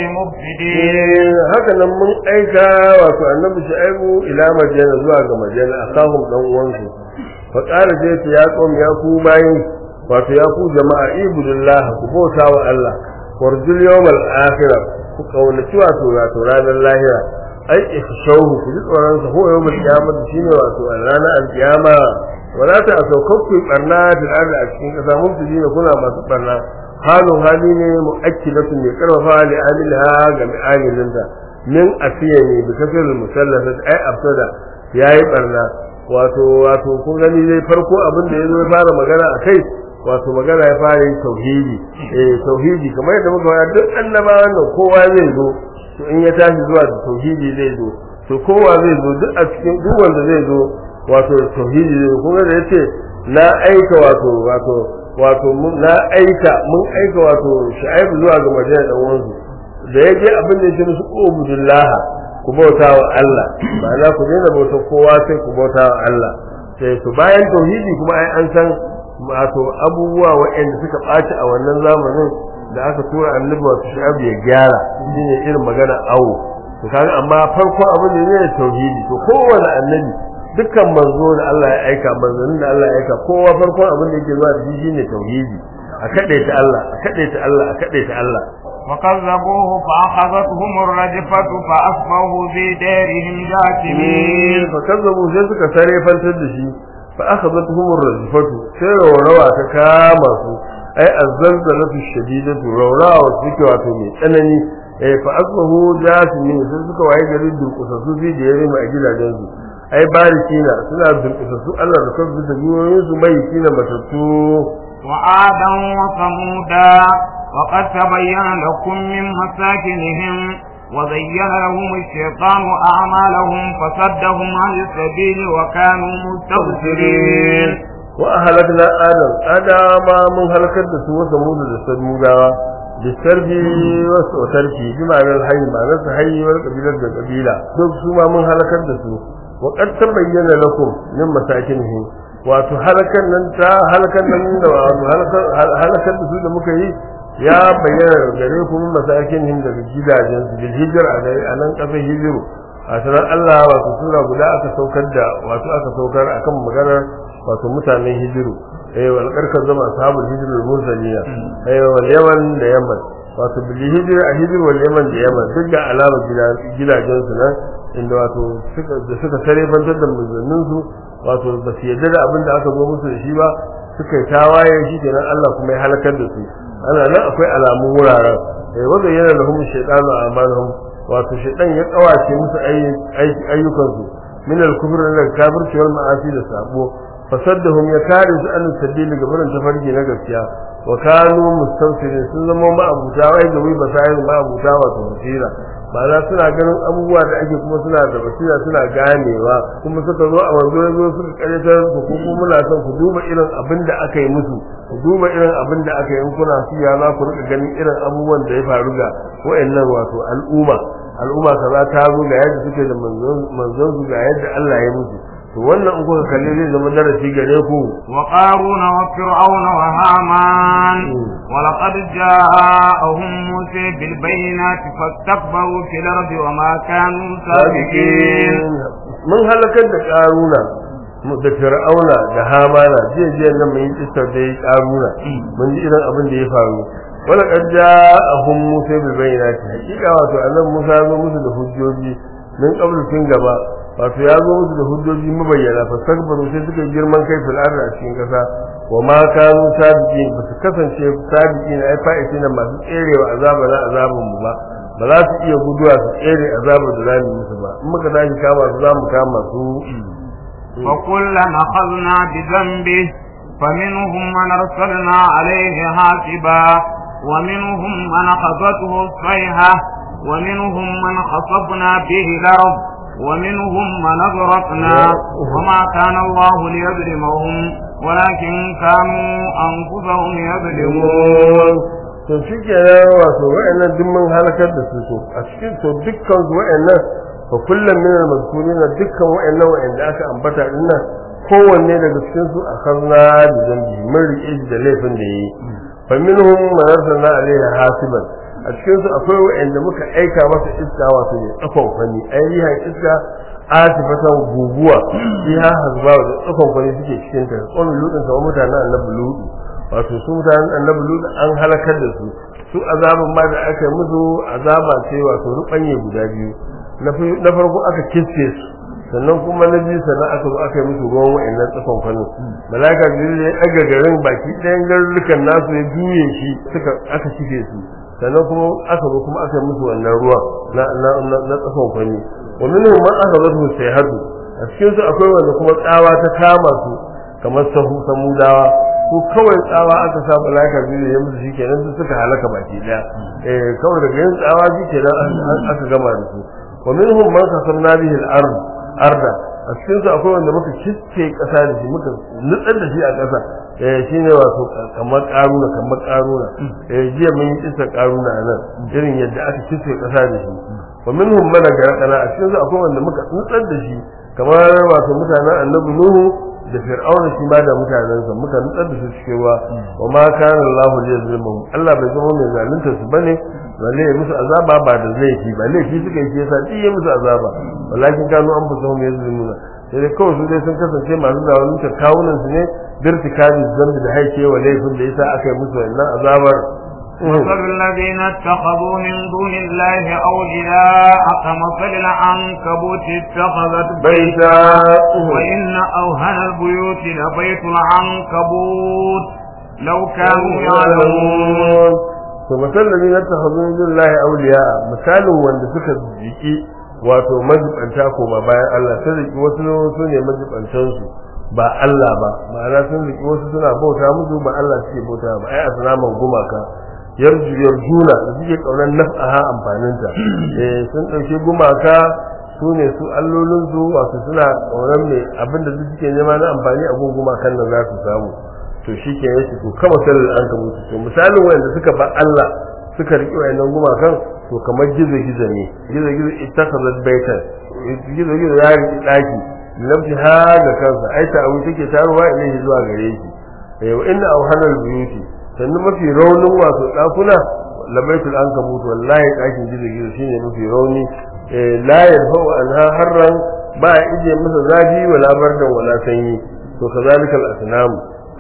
مفسدين haka nan mun aika wato annabi shu'aibu ila madina zuwa ga madina akahum dan uwansu fa qala sai ta ya qom ya ku bayin wato ya ku jama'a ibudullah ku bauta wa Allah warjul yawmal akhirah ku kaunaci wato wato ranar lahira ai ikhshawhu ku ji tsoron sa ko yawmal qiyamah shine wato ranar alqiyama wala ta asaukaku barna da arda a cikin kasa mun fi kuna masu barna halin hali ne mu'akkilatu mai karfafa li amilha ga mi'amilinta min asiya ne bi kafir musallafat ai abtada yayi barna wato wato kun gani dai farko abin da yazo ya fara magana akai wato magana ya fara yin tauhidi eh tauhidi kamar yadda muka faɗa duk annabawan nan kowa zai zo to in ya tashi zuwa da tauhidi zai zo to kowa zai zo duk a cikin duk wanda zai zo wato tauhidi zai zo kuma da yace na aika wato wato wato na aika mun aika wato shu'aibu zuwa ga madina dan wanzu da ya je abin da yake musu ubudullah ku bauta wa Allah ma'ana ku daina bauta kowa sai ku bauta wa Allah sai to bayan tauhidi kuma ai an san wato abubuwa waɗanda suka ɓaci a wannan zamanin da aka tura annabi wato shu'aibu ya gyara shine irin magana awo to kaga amma farko abin da ne tauhidi to kowane annabi dukkan manzo da Allah ya aika manzonin da Allah ya aika kowa farkon abin da yake zuwa da shi shine tauhidi a kade ta Allah a kade ta Allah a kade ta Allah وكذبوه فأخذتهم الرجفة فأصبحوا في دارهم جاثمين fa kazzabu sai suka sare fantar da shi fa akhadathum ar-rajfatu sai rawa ta kama su ai azzalzalatu shadidatu rawa suke wato mai tsanani eh fa asbahu jasimin sai suka waye gari durkusa su fi da yare a gidajen su ai barikina suna durkusa su Allah da kansu da biyoyin su mai kina matattu وعادا وثمودا وقد تبين لكم من مساكنهم وزين لهم الشيطان أعمالهم فصدهم عن السبيل وكانوا مستبصرين وأهلكنا آدم آدم من هلكت دسو وثمود دسمودا بالسرب وتركي بمعنى الحي معنى الحي والقبيلة والقبيلة duk su ma mun halakar da su wa qad tabayyana lakum min masakinihim wato halakan nan ta halakan nan da halakar da su da muka yi ya bayyana gare ku min masakinihim daga gidajen su bil hijra a nan kasar hijiru a sanar Allah wato sura guda aka saukar da wato aka saukar akan maganar wato mutanen hijiru eh wal karkar zama ashabul hijrul mursaliya eh wal yaman da yaman wato bil hijr a hijr wal yaman da yaman duk da alama gidajen su nan inda wato suka da suka tare bantar da manzannin su wato ba su yarda da abin da aka zo musu da shi ba suka yi tawaye shi kenan Allah kuma ya halakar da su ana nan akwai alamun wuraren eh wanda yana da humu shaytanu amalhum wato shaytan ya kawace musu ayyukan su min al-kufr da kafirci wal ma'asi da sabo fasaddahum ya kare su an sabili ga barin tafarki na gaskiya wa kanu mustawsirin sun zama ma'abuta wai da wai basayin ma'abuta wato basira ma'ana suna ganin abubuwa da ake kuma suna da basira suna ganewa kuma suka zo a wanzu ya zo suka karyatar ku ko kuma muna son ku duba irin abin da aka yi musu ku duba irin abin da aka yi in kuna siya za ku rika ganin irin abubuwan da ya faru ga wa'annan wato al'umma al'umma kaza ta zo ga yadda suke da manzon su ga yadda Allah ya musu to wannan in kuka kalle zai zama darasi gare ku wa qaruna wa fir'auna wa haman wa laqad ja'ahum musa bil bayyinati fastakbaru fil ardi wa ma kanu sabiqin mun halakar da qaruna da fir'auna da hamana jiya jiya nan mun yi kisar da ya qaruna mun ji irin abin da ya faru wala qad ja'ahum musa bil bayyinati hakika wato annabi musa ya zo musu da hujjoji min qablu tun gaba wato ya zo musu da hujjoji mabayyana fa sakbaru sai suka girman kai fil ardi a cikin kasa wa ma kanu sabiqin ba su kasance sabiqin ai fa'iti na masu tserewa azaba na azabun mu ba ba za su iya guduwa su tsere azabar da zamu musu ba in muka tashi kama su zamu kama su wa kullan akhadna bi dhanbi فمنهم من أرسلنا عليه حاسبا ومنهم من أخذته الصيحة ومنهم من خصفنا به الأرض ومنهم من أغرقنا وما كان الله ليظلمهم ولكن كانوا أنفسهم يظلمون to shi ke wato wa'annan duk mun halakar da su to a cikin to dukkan su wa'annan fa kullum min al-mazkurin dukkan wa'annan wa'anda aka ambata din nan kowanne daga cikin su akarna da zambi mun rike shi da laifin da yi fa minhum man arsalna alayhi hasiban a cikin su akwai wa'anda muka aika masa iska wato ne tsakon fani ayyuhan iska atifatan guguwa biha hazba da tsakon fani suke cikin ta kon ludin kamar mutanen annabi ludu wato su mutanen annabi ludu an halakar da su su azaban ma da aka musu azaba ce wato rubanye guda biyu na farko aka kiske su sannan kuma na biyu sannan aka zo aka yi musu ruwan wa'annan tsakon fani malaka jibril ya ɗaga garin baki ɗayan garurrukan nasu ya juye shi suka aka cike su sannan kuma aka zo kuma aka musu wannan ruwa na na na tsakon fani wa minhum man akhadhathu sayhatu a cikin su akwai wanda kuma tsawa ta kama su kamar sahu samudawa su kawai tsawa aka sa malaka biyu ya musu shikenan su suka halaka baki daya eh kawai daga yin tsawa shikenan aka gama da su wa minhum man kasamna bihi al-ard arda a cikin su akwai wanda muka kicce kasa da shi muka nutsar da shi a kasa eh shine wato kamar karuna kamar karuna eh jiya mun yi kisa karuna nan irin yadda aka kicce kasa da shi wa minhum man garqana a cikin su akwai wanda muka nutsar da shi kamar wato mutanen annabi nuhu da fir'auna shi ma da mutanensa muka nutsar da su cikin ruwa wa ma kana Allahu liyazlimuhum Allah bai zama mai zalunta su bane balle ya musu azaba ba da laifi ba laifi suka yi yasa ji ya musu azaba walakin kanu an fusa hum yazlimuna sai dai kawai su dai sun kasance masu zalunta kawunan su ne birtikabi zambi da haike wa laifin da yasa aka yi musu wannan azabar مثل الذين اتخذوا من دون الله أولياء كمثل العنكبوت اتخذت بيتا وإن أوهن البيوت لبيت العنكبوت لو كانوا يعلمون to misalin da ta hazo min lillahi awliya misalin wanda suka jiki wato majibanta ko ba bayan Allah sun riki wasu su ne majibantan su ba Allah ba ma'ana sun riki wasu suna bauta musu ba Allah suke bauta ba ai asnaman gumaka yarju yarjuna da suke kaunar naf'aha amfaninta eh sun dauke gumaka su ne su allolin su wato suna kaunar mai abinda duk suke nema na amfani a gungun kan nan za su samu to shi ke yake to kama sallar an ka mutu to misalin wanda suka ba Allah suka riƙe wayannan gumakan to kamar gizo gizo ne gizo gizo ittakhadhat baitan gizo gizo ya riƙe daki nafsi ha ga kansa ai ta abu take taruwa ilaihi zuwa gare shi eh wa inna awhanal buyuti sannan mafi raunin wato dakuna labaitul ankabut wallahi dakin gizo gizo shine mafi rauni eh la yarfa'u anha harran ba ije masa zafi wala bardan wala sanyi to kazalika al-asnam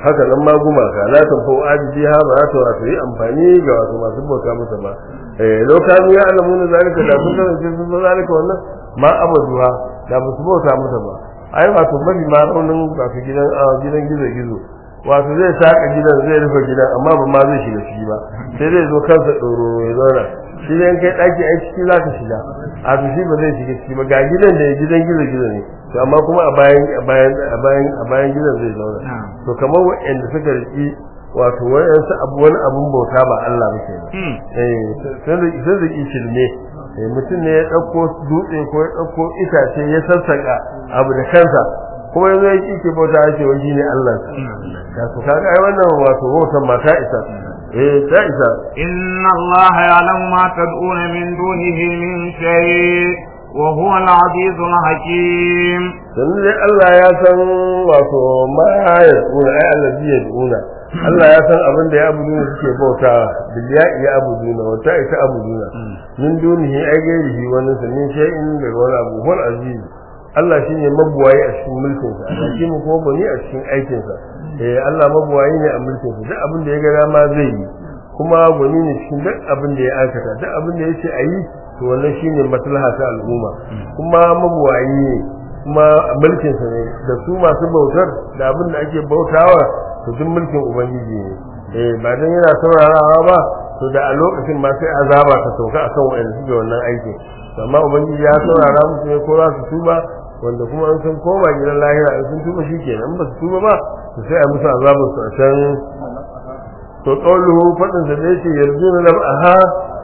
haka nan ma gumaka la tanfa'u ajiha ba za ta wato yi amfani ga wato masu bauta masa ba eh lokacin ya alamu na zalika da sun kasance sun zo zalika wannan ma abaduha da ba su bauta masa ba ai wato mafi ma raunin wato gidan a gidan gizo gizo wato zai saka gidan zai rufe gidan amma ba ma zai shiga ciki ba sai zai zo kansa ɗoro ya zauna shi dai kai ɗaki ai ciki za ka shiga a to shi ba zai shiga ciki ba ga gidan da gidan gizo gizo ne to amma kuma a bayan a bayan a bayan a bayan gidan zai zauna to kamar waɗanda suka riki wato wayansu abu wani abun bauta ba Allah ba ke eh sai da sai da shirme eh mutum ne ya dauko dutse ko ya dauko itace ya sassaka abu da kansa kuma yanzu ya kike bauta ake wani ne Allah ka to kaga ai wannan wato bautan mata isa eh ta isa inna Allah ya'lamu ma tad'un min dunihi min shay wa huwa al-'azizul hakim dan dai Allah ya san wato ma ya tsuna ai allazi ya tsuna Allah ya san abin da ya abuduna suke bauta biliya ya abuduna wata ita abuduna min dunihi ai gairihi wani sanin shay'in da wani abu hul aziz Allah shine mabuwayi a cikin mulkin sa hakimu kuma bani a cikin aikin sa eh Allah mabuwayi ne a mulkin sa duk abin da ya ga dama zai yi kuma gwani ne cikin duk abin da ya aikata duk abin da yace ayi to wannan shine maslaha ta al'umma kuma mabuwayi ne kuma mulkin sa ne da su masu bautar da abin da ake bautawa to duk mulkin ubangiji ne eh ba dan yana saurarawa ba to da a lokacin ma sai azaba ta sauka akan wanda suke wannan aikin amma ubangiji ya saurara musu ne ko za su tuba wanda kuma an san koma gidan lahira in sun tuba shikenan ba su tuba ba to sai a musu azabar su a can to qawluhu fadin da yake yarjuna nab'aha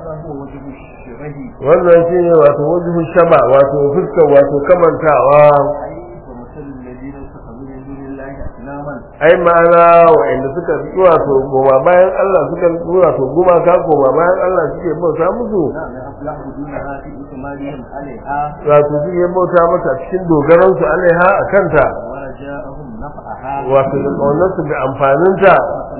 wannan shine wato wajhu shaba wato fuskar wato kamantawa ai ma'ana wa'anda suka fi wato goma bayan Allah suka fi wato goma ka goma bayan Allah suke bauta musu wato suke bauta mata cikin dogaran su alaiha a kanta wato da kaunar su da amfanin ta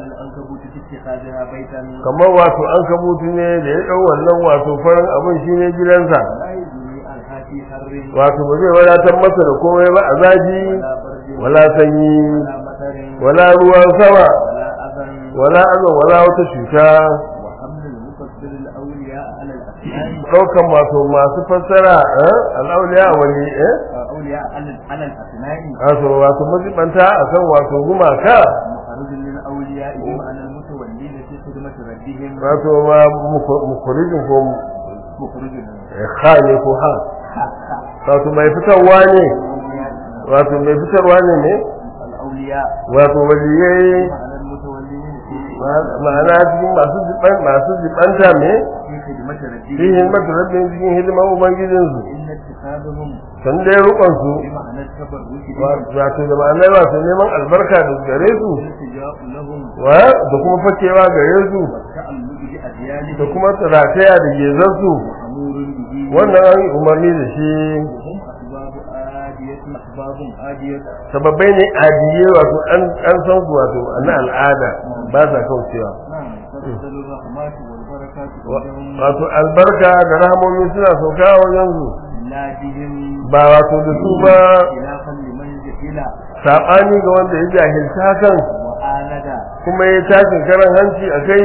kamar wato an kabutu ne da ya dau wannan wato farin abin shine gidansa wato ba zai wadatar masa da komai ba a zafi wala sanyi wala ruwan sama wala azan wala wata cuta ɗaukan masu masu fassara al'auliya wani eh wato wato mazibanta a kan wato gumaka wato ma mukurijin ko ha ne ko ha wato mai fitarwa ne wato mai fitarwa ne ne wato waliyai ma'ana cikin masu ziban masu zibanta me fi hidimar rabbin cikin hidimar ubangijin su san dai rukon su wato da ma'ana wato neman albarka da gare su wa da kuma fakewa gare su da kuma rataya da gezar su wannan an umarni da shi sababbai ne adiye wato an san su wato na al'ada ba sa kaucewa wato albarka da rahamomi suna sauka wajen su ba wato da su ba saɓani ga wanda ya jahilta hakan kuma ya tashin karan hanci a kai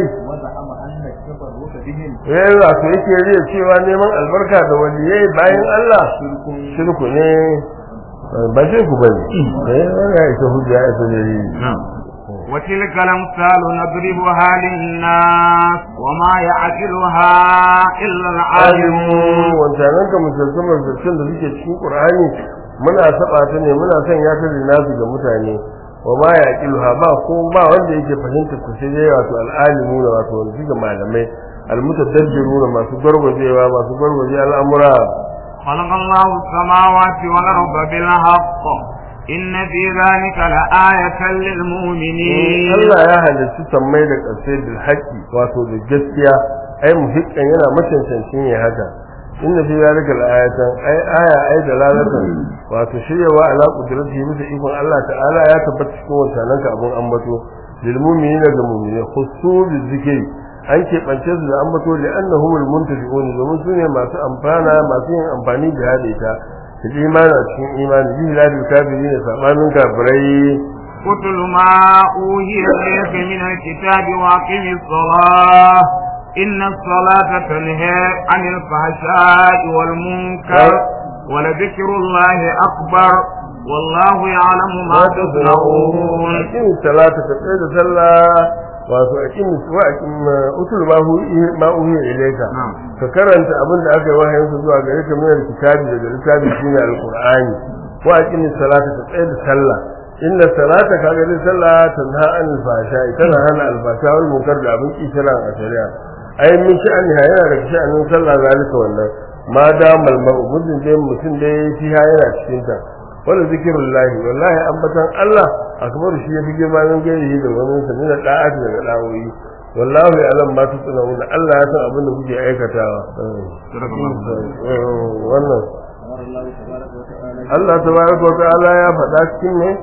ya wato yake riya cewa neman albarka da waliyai bayan Allah shirku ne ba sai ku bane eh wani ya isa hujja ya isa dalili وتلك الأمثال نضربها للناس وما يعقلها إلا العالمون wancanan ka misaltan misaltan da suke cikin Qur'ani muna saba ta ne muna son ya ta nasu ga mutane wa ma yaqiluha ba ko ba wanda yake fahimta ku sai dai wato al'alimu da wato wanda suke malamai almutadabbiruna masu gargwajewa masu gargwaje al'amura خلق الله السماوات والأرض بالحق إن في ذلك لآية للمؤمنين Allah ya halitta sammai da ƙasai bil haqqi wato da gaskiya ai muhikkan yana macancancin ya haka inna fi zalika al-ayatan ai aya ai dalalatan wato shiryawa ala qudratihi bisa ikon Allah ta'ala ya tabbata cikin wannan ka abun ambato lil mu'minina ga mu'mini khusu bi zikri an keɓance su da ambato da annahumul muntafi'un domin su ne masu amfana masu yin amfani da hada ita da imani a cikin imani bi ladil kafirin sabanin kafirai اتل ما أوهي إليك من الكتاب وأقم الصلاة إن الصلاة تنهى عن الفحشاء والمنكر ولذكر الله أكبر والله يعلم ما تصنعون أقيم الصلاة تقيد صلاة wato akim wa akim utul ma hu ma uhi ilayka ka karanta abin da aka yi wahayin su zuwa gare ka min kitabi daga littafi shine alqur'ani wa akim salata ta tsaye da sallah inna salata ka ga sallah tanha anil fasha tana hana alfasha wal munkar da abin kishiran a shari'a ai min sha'ani yana da sha'anin sallah zalika wannan ma da malmar ubudin dai mutum dai shi yana cikin ta wala zikirullahi wallahi ambatan Allah akbar shi yafi girma nan gari da wani sa min da'ati daga dawoyi wallahi alam ma tusna'un Allah ya san abin da kuke aikatawa wannan Allah tabaraka wa ta'ala ya faɗa cikin ne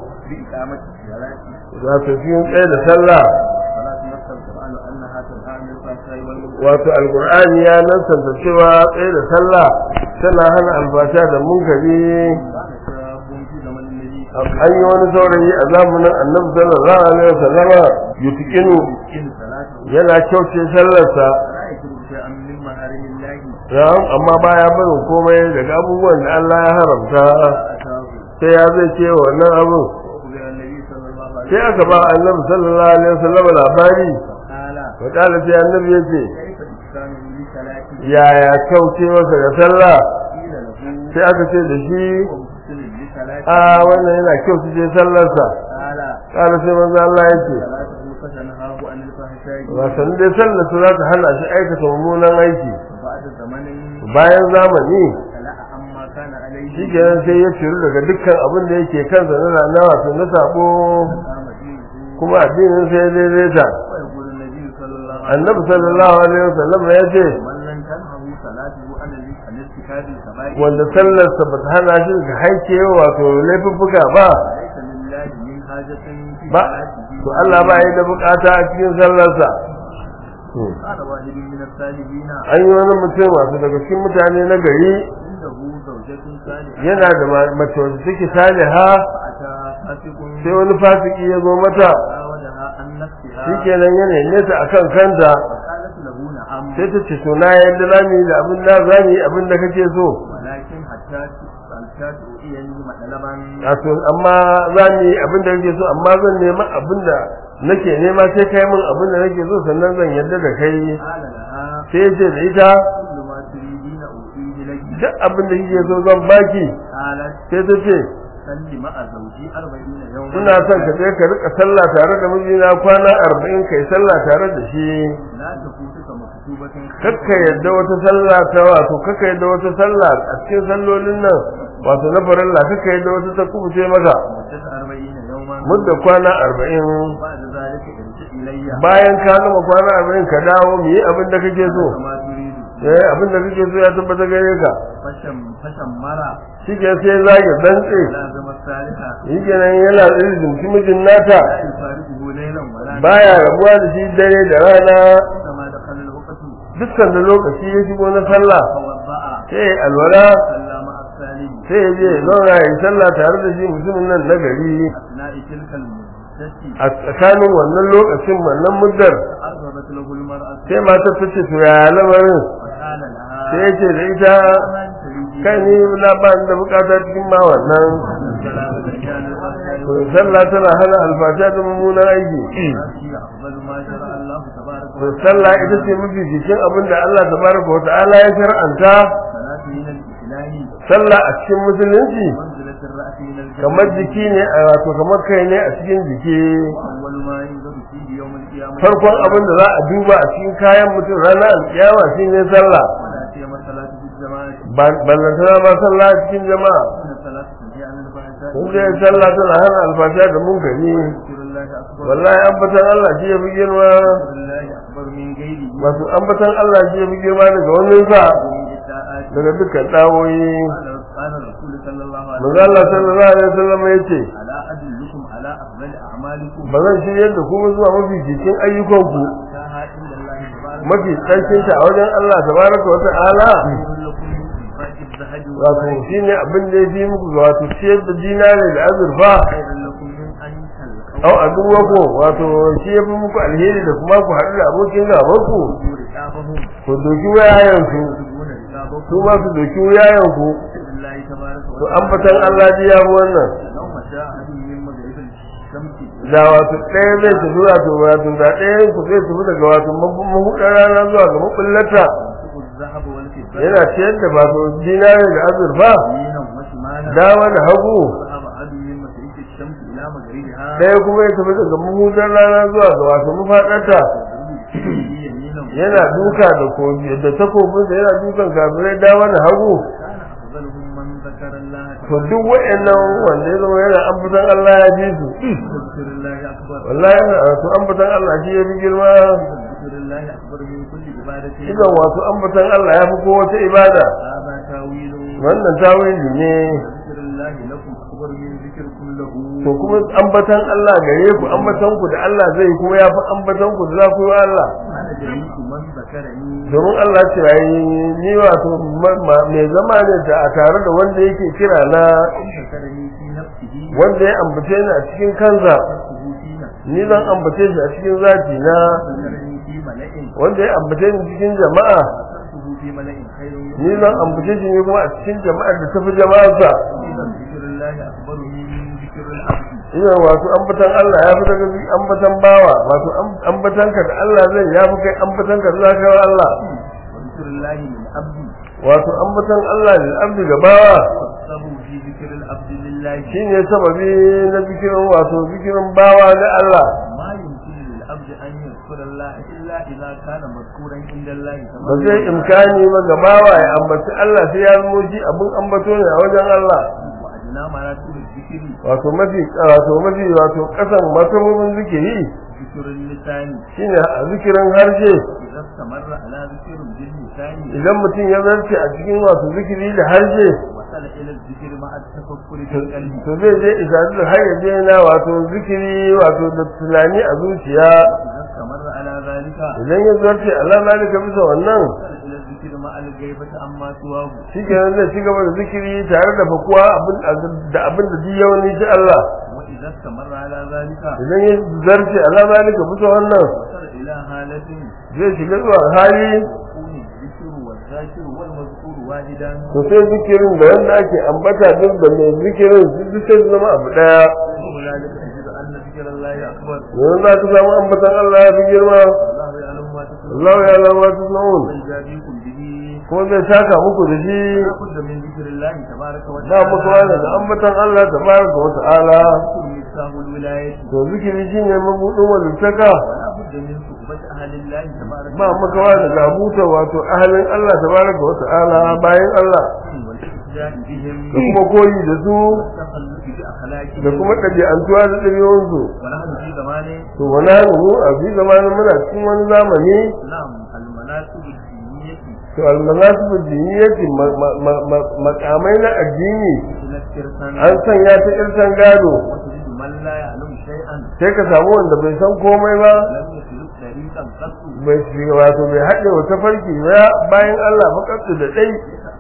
za ta fi tsaye da sallah wato alqur'ani ya nasanta cewa tsaye da sallah tana hana albasha da munkari an yi wani saurayi a zamanin annabi sallallahu alaihi wasallama yutikinu yana kyauce sallarsa Na'am amma baya barin komai daga abubuwan da Allah ya haramta sai ya zai ce wannan abin sai aka ba annabi sallallahu alaihi wasallam labari wa kala sai annabi yace yaya kyauce masa ga sallah sai aka ce da shi a wannan yana kyauce ce sallarsa kala sai manzo Allah yace wasan dai sallar su za ta hana shi aikata mummunan aiki bayan zamani shi kenan sai ya ciru daga dukkan abin da yake kansa na na wato na sabo kuma addinin sai ya daidaita annabi sallallahu alaihi wasallam ya ce wanda sallarsa ba ta hana shi daga haike wato laifuffuka ba ba to Allah ba ya da bukata a cikin sallarsa an yi wani mutum wasu daga cikin mutane na gari yana da mace wacce take saliha sai wani fasiki ya zo mata shi kenan yana nesa a kan kanta sai ta ce to na yadda za mu yi da abin da za mu yi abin da kake so wato amma za mu yi abin da kake so amma zan nema abin da nake nema sai kai min abin da nake so sannan zan yarda da kai sai ce da ita duk abin da kike so zan baki sai ta ce ina son ka je ka rika sallah tare da mijina kwana arba'in kai sallah tare da shi kakka yadda wata sallah ta wato kakka yadda wata sallah a cikin sallolin nan wato na farilla kakka yadda wata ta kubuce maka mudda kwana arba'in bayan ka gama kwana arba'in ka dawo mu yi abin da kake so eh abin da kake so ya tabbata gare ka shi ke sai zage dantse shi ke nan yana irin mijin nata baya rabuwa da shi dare da rana dukkan da lokaci ya shigo na sallah sai alwala sai ya je zauna ya yi sallah tare da shi mutumin nan na gari a tsakanin wannan lokacin wannan muddar sai matar ta ce to ya lamarin sai ya ce da ita kai ni na ba da bukata cikin ma wannan sallah tana hana alfasha da mummunan aiki sallah ita ce mafi jikin abin da Allah tabaraka wa ta'ala ya shar'anta sallah a cikin musulunci kamar jiki ne a wato kamar kai ne a cikin jiki farkon abin da za a duba a cikin kayan mutum ranar alkiyama shine sallah ballantana ma sallah a cikin jama'a kun je sallah tana hana alfasha da munkari wallahi ambatan Allah shi ya fi girma masu ambatan Allah shi ya fi girma daga wannan sa daga dukkan dawoyi manzo Allah sallallahu alaihi wasallam yace ba zan shirye da kuma zuwa mafi cikin ayyukanku mafi tsarkin ta a wajen Allah tabaraka wa ta'ala wato shine abin da ya fi muku wato ciyar da dinare da azurfa au aduwako wato shi ya fi muku alheri da kuma ku haɗu da abokin gaban ku رقابهم ku doki wayayen su يدون رقابهم su ma su doki wayayen ku بسم الله تبارك to ambatan Allah ji ya fi wannan لو مشى أحد من مغرب الشمس da wato ɗaya zai tafi wato wato da ɗaya ku zai tafi daga wato mahuɗar rana zuwa ga makullata ينفق الذهب والفضة yana ciyar da wato dinare da azurfa يمينا وشمالا dama da hagu ذهب أحد من مشرق الشمس إلى مغربها ɗaya kuma ya tafi daga mahuɗar rana zuwa ga wato mafaɗarta يمينا yana duka da kogi da takobinsa yana dukan kafirai dama da hagu كان أفضلهم من ذكر الله to duk waɗannan wanda ya zama yana ambatan Allah ya ji su ذكر الله أكبر wallahi wato ambatan Allah shi ya fi girma ذكر الله أكبر من كل عبادة idan wato ambatan Allah ya fi kowace ibada هذا تاويل wannan tawili ne ذكر الله لكم أكبر من ذكركم له to kuma ambatan Allah gare ku ambatan ku da Allah zai kuma ya fi ambatan ku da za ku yi wa Allah أنا جميع من ذكرني domin Allah ce yayi ni wato ma- ma- mai zama ne da a tare da wanda yake kira na ذكرني في نفسه wanda ya ambace ni a cikin kansa ذكره في نفسه ni zan ambace shi a cikin zati na ذكرني في ملأ wanda ya ambace ni cikin jama'a ذكرته في ملأ خير من ni zan ambace shi ne kuma a cikin jama'ar da tafi jama'arsa إذا ذكر الله أكبر من ذكر العبد ina wato ambatan Allah ya fi daga ambatan bawa wato ambatan ka da Allah zai ya fi kai ambatan ka da zaka wa Allah وذكر الله للعبد wato ambatan Allah lil abdi ga bawa والسبب في ذكر العبد لله shine sababi na zikirin wato zikirin bawa na Allah ما يمكن للعبد أن يذكر الله إلا إذا كان مذكورا عند الله ba zai imkani ba ga bawa ya ambaci Allah sai ya zamo shi abin ambato ne a wajen Allah وأدنى مراتب الذكر wato mafi wato mafi wato kasan masabobin zikiri ذكر اللسان shine a zikirin harshe إذا استمر على ذكر باللسان idan mutum ya zarce a cikin wato zikiri da harshe وصل إلى الذكر مع التفكر في القلب to zai je isadu da har yaje na wato zikiri wato da tunani a zuciya إذا استمر على ذلك idan ya zarce Allah zalika bisa wannan وصل إلى الذكر مع الغيبة عما سواه shi kenan zai ci gaba da zikiri tare da fakuwa abin da abin da duk yawan ji Allah وإذا استمر على ذلك idan ya zarce Allah zalika bisa wannan وصل إلى حالة zai shiga zuwa hali يكون الذكر والذاكر والمذكور واحدا to sai zikirin da wanda ake ambata duk da mai zikirin su duk sai su zama abu daya وهنالك تجد أن ذكر الله أكبر yanzu za ka samu ambatan Allah ya fi girma الله يعلم ما تكون Allah ya lawa ta na'un ويجازيكم به ko zai saka muku da shi لا بد من ذكر الله تبارك ba وتعالى muku wani da ambatan Allah tabaraka wa ta'ala ذكر مفتاح الولاية to zikiri shine mabudin walittaka ولا بد من صحبة أهل الله تبارك ba muka wani da abuta wato ahalin Allah tabaraka wa ta'ala bayan Allah والاستهزاء بهم da kuma koyi da su والتخلق بأخلاقهم da kuma ɗabi'antuwa da ɗabi'unsu ونحن في زمان to wani hannu a fi zamanin muna cikin wani zamani نعم المناسب الدينية to almanasibu diniyati makamai na addini إلى الترسان an sanya ta irsan gado وتجد من لا يعلم شيئا sai ka samu wanda bai san komai ba لم يسلك طريقا قط bai shiga wato bai haɗe wata farki ba bayan Allah makabtu da ɗai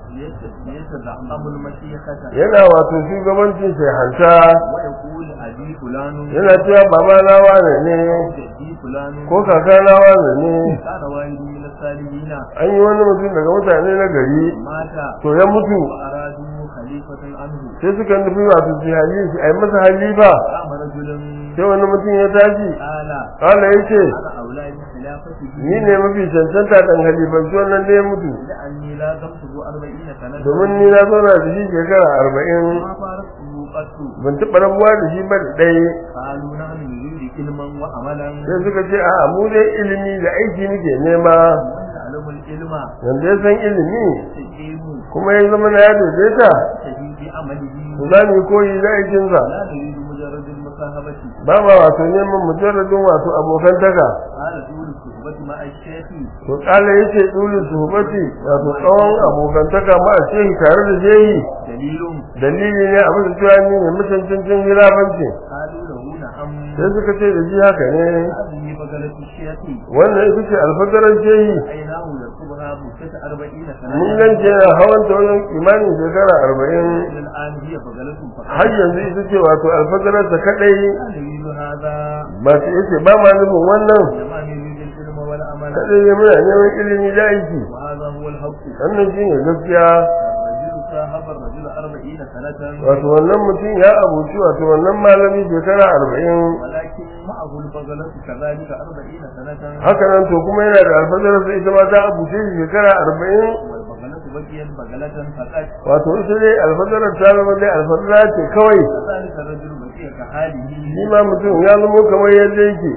يتزعم المشيخة yana wato shugabancin sai hanta ويقول أبي فلان yana cewa baba na wane ne جدي فلان ko kaka na wane ne كان واحد من الصالحين an yi wani mutum daga mutane na gari مات to ya mutu وأرادوا خليفة عنه sai suka nufi wato su hali shi a yi masa halifa قام رجل sai wani mutum ya tashi قال kala ya ce أنا أولاد خلافته ni ne mafi cancanta ɗan halifanci wannan da ya mutu لأني لا تمسك أربعين سنة domin ni na zauna da shi shekara arba'in ما فارقته قط ban taɓa rabuwa da shi ba da ɗaya قالوا نحن نريد علما وعملا sai suka ce a mu dai ilimi da aiki muke nema ومن يعلم العلم wanda ya san ilimi يستقيم kuma ya zama na ya daidaita شديد بعمله to za mu yi koyi da aikinsa لا نريد مجرد المصاحبة ba ma wato neman mujarradin wato abokantaka قال طول الصحبة مع الشيخ to kala ya ce dulin suhubati wato tsawon abokantaka ma a shehi tare da shehi دليل dalili ne abin da cewa ni ne mutuntuncin hilafanci قالوا له نعم sai suka ce da shi haka ne هذه فضلة الشيخ wannan ita ce alfagaran shehi عيناه يركبها مدة أربعين mun سنة gance hawan ta wajen imanin shekara arba'in إلى الآن هي بغلة har فقط yanzu ita ce wato alfajararsa kadai دليل هذا ba su yace ba ma nufin wannan إنما نريد العلم والعمل kadai ya muna neman ilimi da aiki وهذا هو الحق wannan shi ne gaskiya الرجل صاحب الرجل أربعين سنة wato wannan mutum ya abuci wato wannan malami shekara arba'in ولكن معه البغلة كذلك أربعين سنة haka nan to kuma yana da alfajararsa ita ma ta abuce shi shekara arba'in والبغلة بقيت بغلة فقط wato ita dai alfajarar ta zama dai alfajara ce kawai كذلك الرجل بقي كحاله shi ma mutum ya zama kamar yadda yake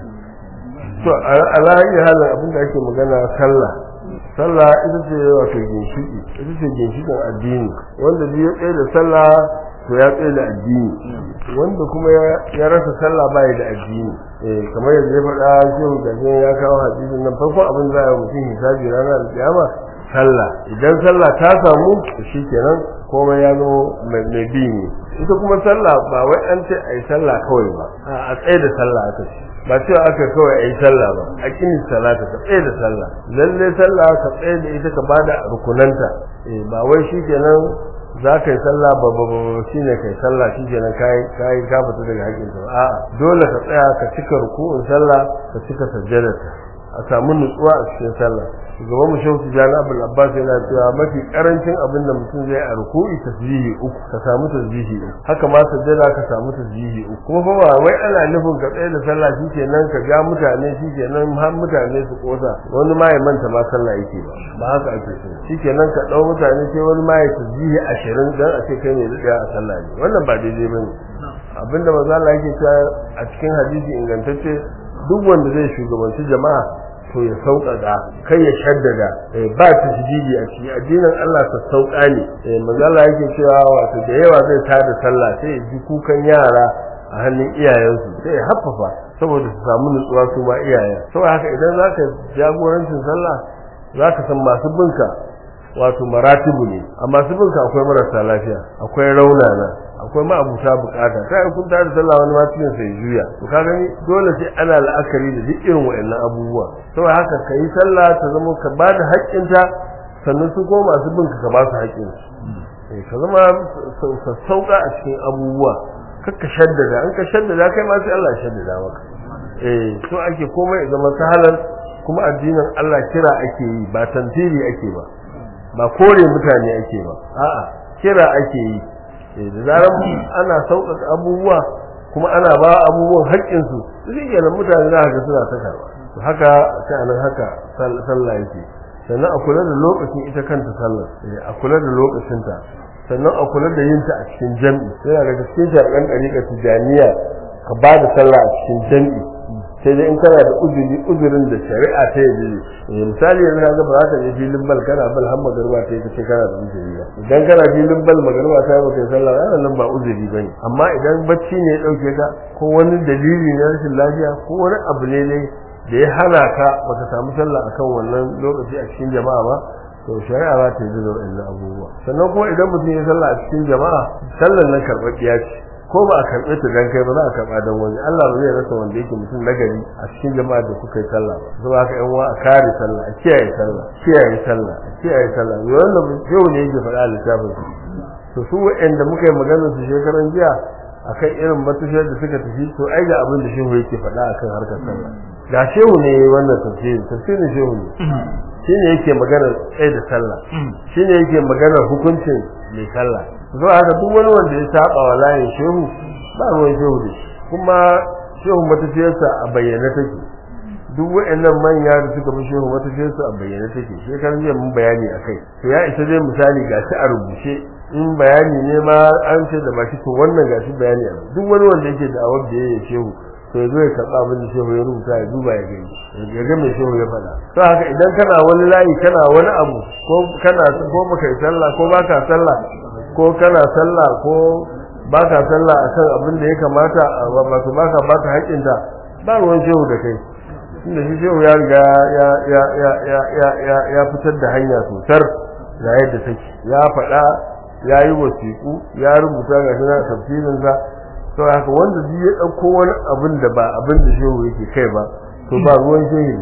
to alayi halin abin da ake magana sallah sallah ita ce wato ginshiki ita ce ginshikin addini wanda duk ya tsaye da sallah to ya tsaye da addini wanda kuma ya rasa sallah bai da addini eh kamar yadda ya faɗa shehu gajen ya kawo hadisin nan farkon abin da ya mutum hisabi ranar alƙiyama sallah idan sallah ta samu to shikenan komai ya zo mai bi ne ita kuma sallah ba wai an ce ai sallah kawai ba a tsaye da sallah aka ce ba cewa aka kawai ai sallah ba a kini salata ka tsaye da sallah lalle sallah ka tsaye da ita ka bada rukunanta eh ba wai shikenan za ka yi sallah ba ba ba shi ne kai sallah shi kenan kai kai ka fita daga haƙƙin ta a'a dole ka tsaya ka cika ruku'un sallah ka cika sajjadarta a samu nutsuwa a cikin sallah shugaban mu shehu tijani abul abbas yana cewa mafi karancin abin da mutum zai a ruku'i tasbihi uku ka samu tasbihi uku haka ma sajjada ka samu tasbihi uku kuma fa ba wai ana nufin ka tsaye da sallah shikenan ka ga mutane shikenan har mutane su kosa wani ma ya manta ma sallah yake ba ba haka ake so shikenan ka dau mutane sai wani ma ya tasbihi 20 dan a ce kai ne da a sallah ne wannan ba daidai bane abinda manzo Allah yake cewa a cikin hadisi ingantacce duk wanda zai shugabanci jama'a to ya sauƙaƙa kai ya shaddada ba ta shididi a cikin addinin Allah ta sauƙa ne manzo Allah yake cewa wato da yawa zai tada sallah sai ya ji kukan yara a hannun iyayensu sai ya haffafa saboda su samu nutsuwa su ma iyayen saboda haka idan zaka jagorancin sallah zaka san masu binka wato maratibu ne a masu binka akwai marasa lafiya akwai raunana akwai ma'abuta bukata ta yi kun da sallah wani ma cikin sai juya to ka gani dole sai ana la'akari da duk irin wa'annan abubuwa saboda haka ka yi sallah ta zama ka ba da haƙƙinta sannan su kuma masu bin ka ba su haƙƙin su ka zama sassauƙa a cikin abubuwa kakka shaddada an ka shaddada kai ma sai Allah ya shaddada maka eh so ake komai ya zama sahalan kuma addinin Allah kira ake yi ba tantiri ake ba ba kore mutane ake ba a'a kira ake yi da zarar ana sauƙaƙa abubuwa kuma ana ba abubuwan haƙƙinsu shi kenan mutane za ga suna ta karɓa to haka sha'anin haka sallah yake sannan a kula da lokacin ita kanta sallar a kula da lokacinta sannan a kula da yinta a cikin jam'i yana daga cikin sharɗan ɗariƙa tijaniya ka ba da sallah a cikin jam'i sai dai in kana da uzuri uzurin da shari'a ta yi misali yanzu na ga ba za ka je filin bal kana bal har magarba ta yi kace kana da uzuri ba idan kana filin bal magarba ta yi baka yi sallah wannan nan ba uzuri bane amma idan bacci ne ya dauke ka ko wani dalili na rashin lafiya ko wani abu ne ne da ya hana ka baka samu sallah akan wannan lokaci a cikin jama'a ba to shari'a za ta yi da wannan abubuwa sannan kuma idan mutum ya sallah a cikin jama'a sallan nan karɓaɓɓiya ce ko ba a karɓe ta dan kai ba za a karɓa dan wani Allah ba zai rasa wanda yake mutum nagari a cikin jama'a da kuka yi sallah ba saboda haka yan uwa a kare sallah a kiyaye sallah kiyaye sallah a kiyaye sallah wannan yau ne yake faɗa a littafin to su wa'anda muka yi maganar su shekaran jiya akan irin matashiyar da suka tafi to ai ga abin da shehu yake faɗa akan harkar sallah ga shehu ne wannan tafsiri tafsirin shehu ne shine yake maganar tsaye da sallah shine yake maganar hukuncin mai sallah zuwa haka duk wani wanda ya saba wa layin shehu ba ruwan shehu da shi kuma shehu matafiyarsa a bayyane take duk wa'annan manya da suka fi shehu matafiyarsa a bayyane take shekaran jiya mun bayani a kai to ya isa dai misali ga shi a rubuce in bayani ne ma an ce da baki to wannan ga shi bayani a duk wani wanda yake da awar da ya shehu to ya zo ya karɓa abin da shehu ya rubuta ya duba ya gani ya ga mai shehu ya faɗa to haka idan kana wani layi kana wani abu ko kana ko baka yi sallah ko baka sallah ko kana sallah ko baka sallah akan abin da ya kamata wato baka baka haƙinta ba ruwan shehu da kai tunda shi shehu ya riga ya ya ya ya ya ya ya fitar da hanya sosar ga yadda take ya faɗa ya yi wasiƙu ya rubuta ga shi na tafsirinsa to haka wanda duk ya ɗauko wani abin da ba abin da shehu yake kai ba to ba ruwan shehu ne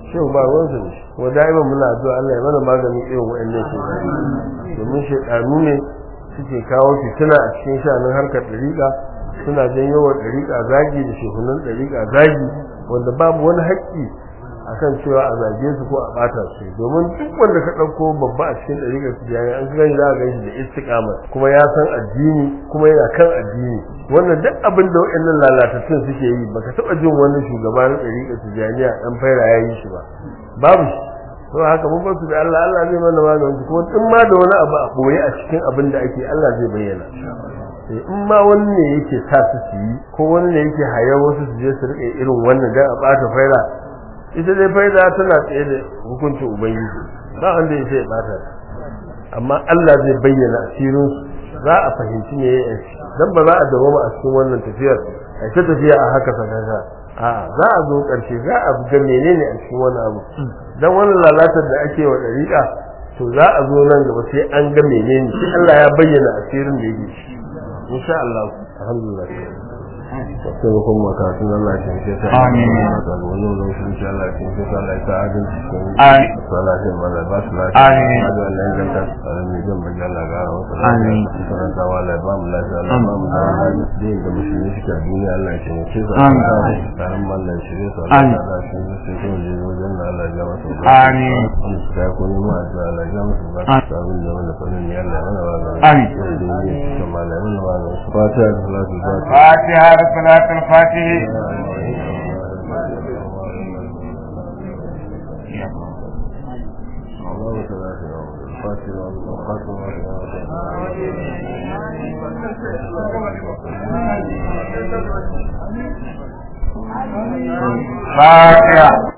shehu ba ruwansa ne kuma da'iman muna addu'a Allah ya mana maganin irin wa'annan shekaru domin shekaru ne suke kawo fitina a cikin sha'anin harkar ɗariƙa suna janyo wa ɗariƙa zagi da shehunan ɗariƙa zagi wanda babu wani haƙƙi akan cewa a zage su ko a ɓata su domin duk wanda ka ɗauko babba a cikin ɗariƙar su jami'a an gani za a gan shi da istiƙamar kuma ya san addini kuma yana kan addini wannan duk abin da waɗannan lalatattun suke yi baka taɓa jin wani shugaba na ɗariƙar su jami'a ɗan faira ya yi shi ba babu shi to haka mun ba su da Allah Allah zai mana maganin su kuma in ma da wani abu a ɓoye a cikin abin da ake Allah zai bayyana in ma wani ne yake sa su su yi ko wani ne yake hayar wasu su je su riƙe irin wannan dan a ɓata faira ita dai faida tana tsaye da hukuncin ubangiji ba wanda ya sai bata amma Allah zai bayyana asirin za a fahimci me ya yi dan ba za a dawo a cikin wannan tafiyar a ta tafiya a haka sakaka a za a zo karshe za a ga menene a cikin wannan abu dan wannan lalatar da ake wa dariƙa to za a zo nan gaba sai an ga menene sai Allah ya bayyana asirin da yake shi insha Allah alhamdulillah sai ko kuma ka tun Allah ya ce ta Amin. da wannan lokacin insha Allah ya ce ta Allah ya ta adin cikin Amin. sallah sai mala ba su lafiya Amin. da Allah ya ganta alamin zan baje Allah ga wa Amin. sanan ta wala ba mu lafiya Allah ba mu da din da musulmi suke a duniya Allah ya ce mu ce su Amin. tsarin mallan shirye su Amin. Allah ya shi sai ko je wajen Allah ya masa Amin. an su da ko ne ma da Allah ya masa ba Amin. su abin da wanda fannin ya Allah ya mana ba Amin. da malamin ba fatiha da salatu fatiha فاتحة صلاة الفاتح فاتحة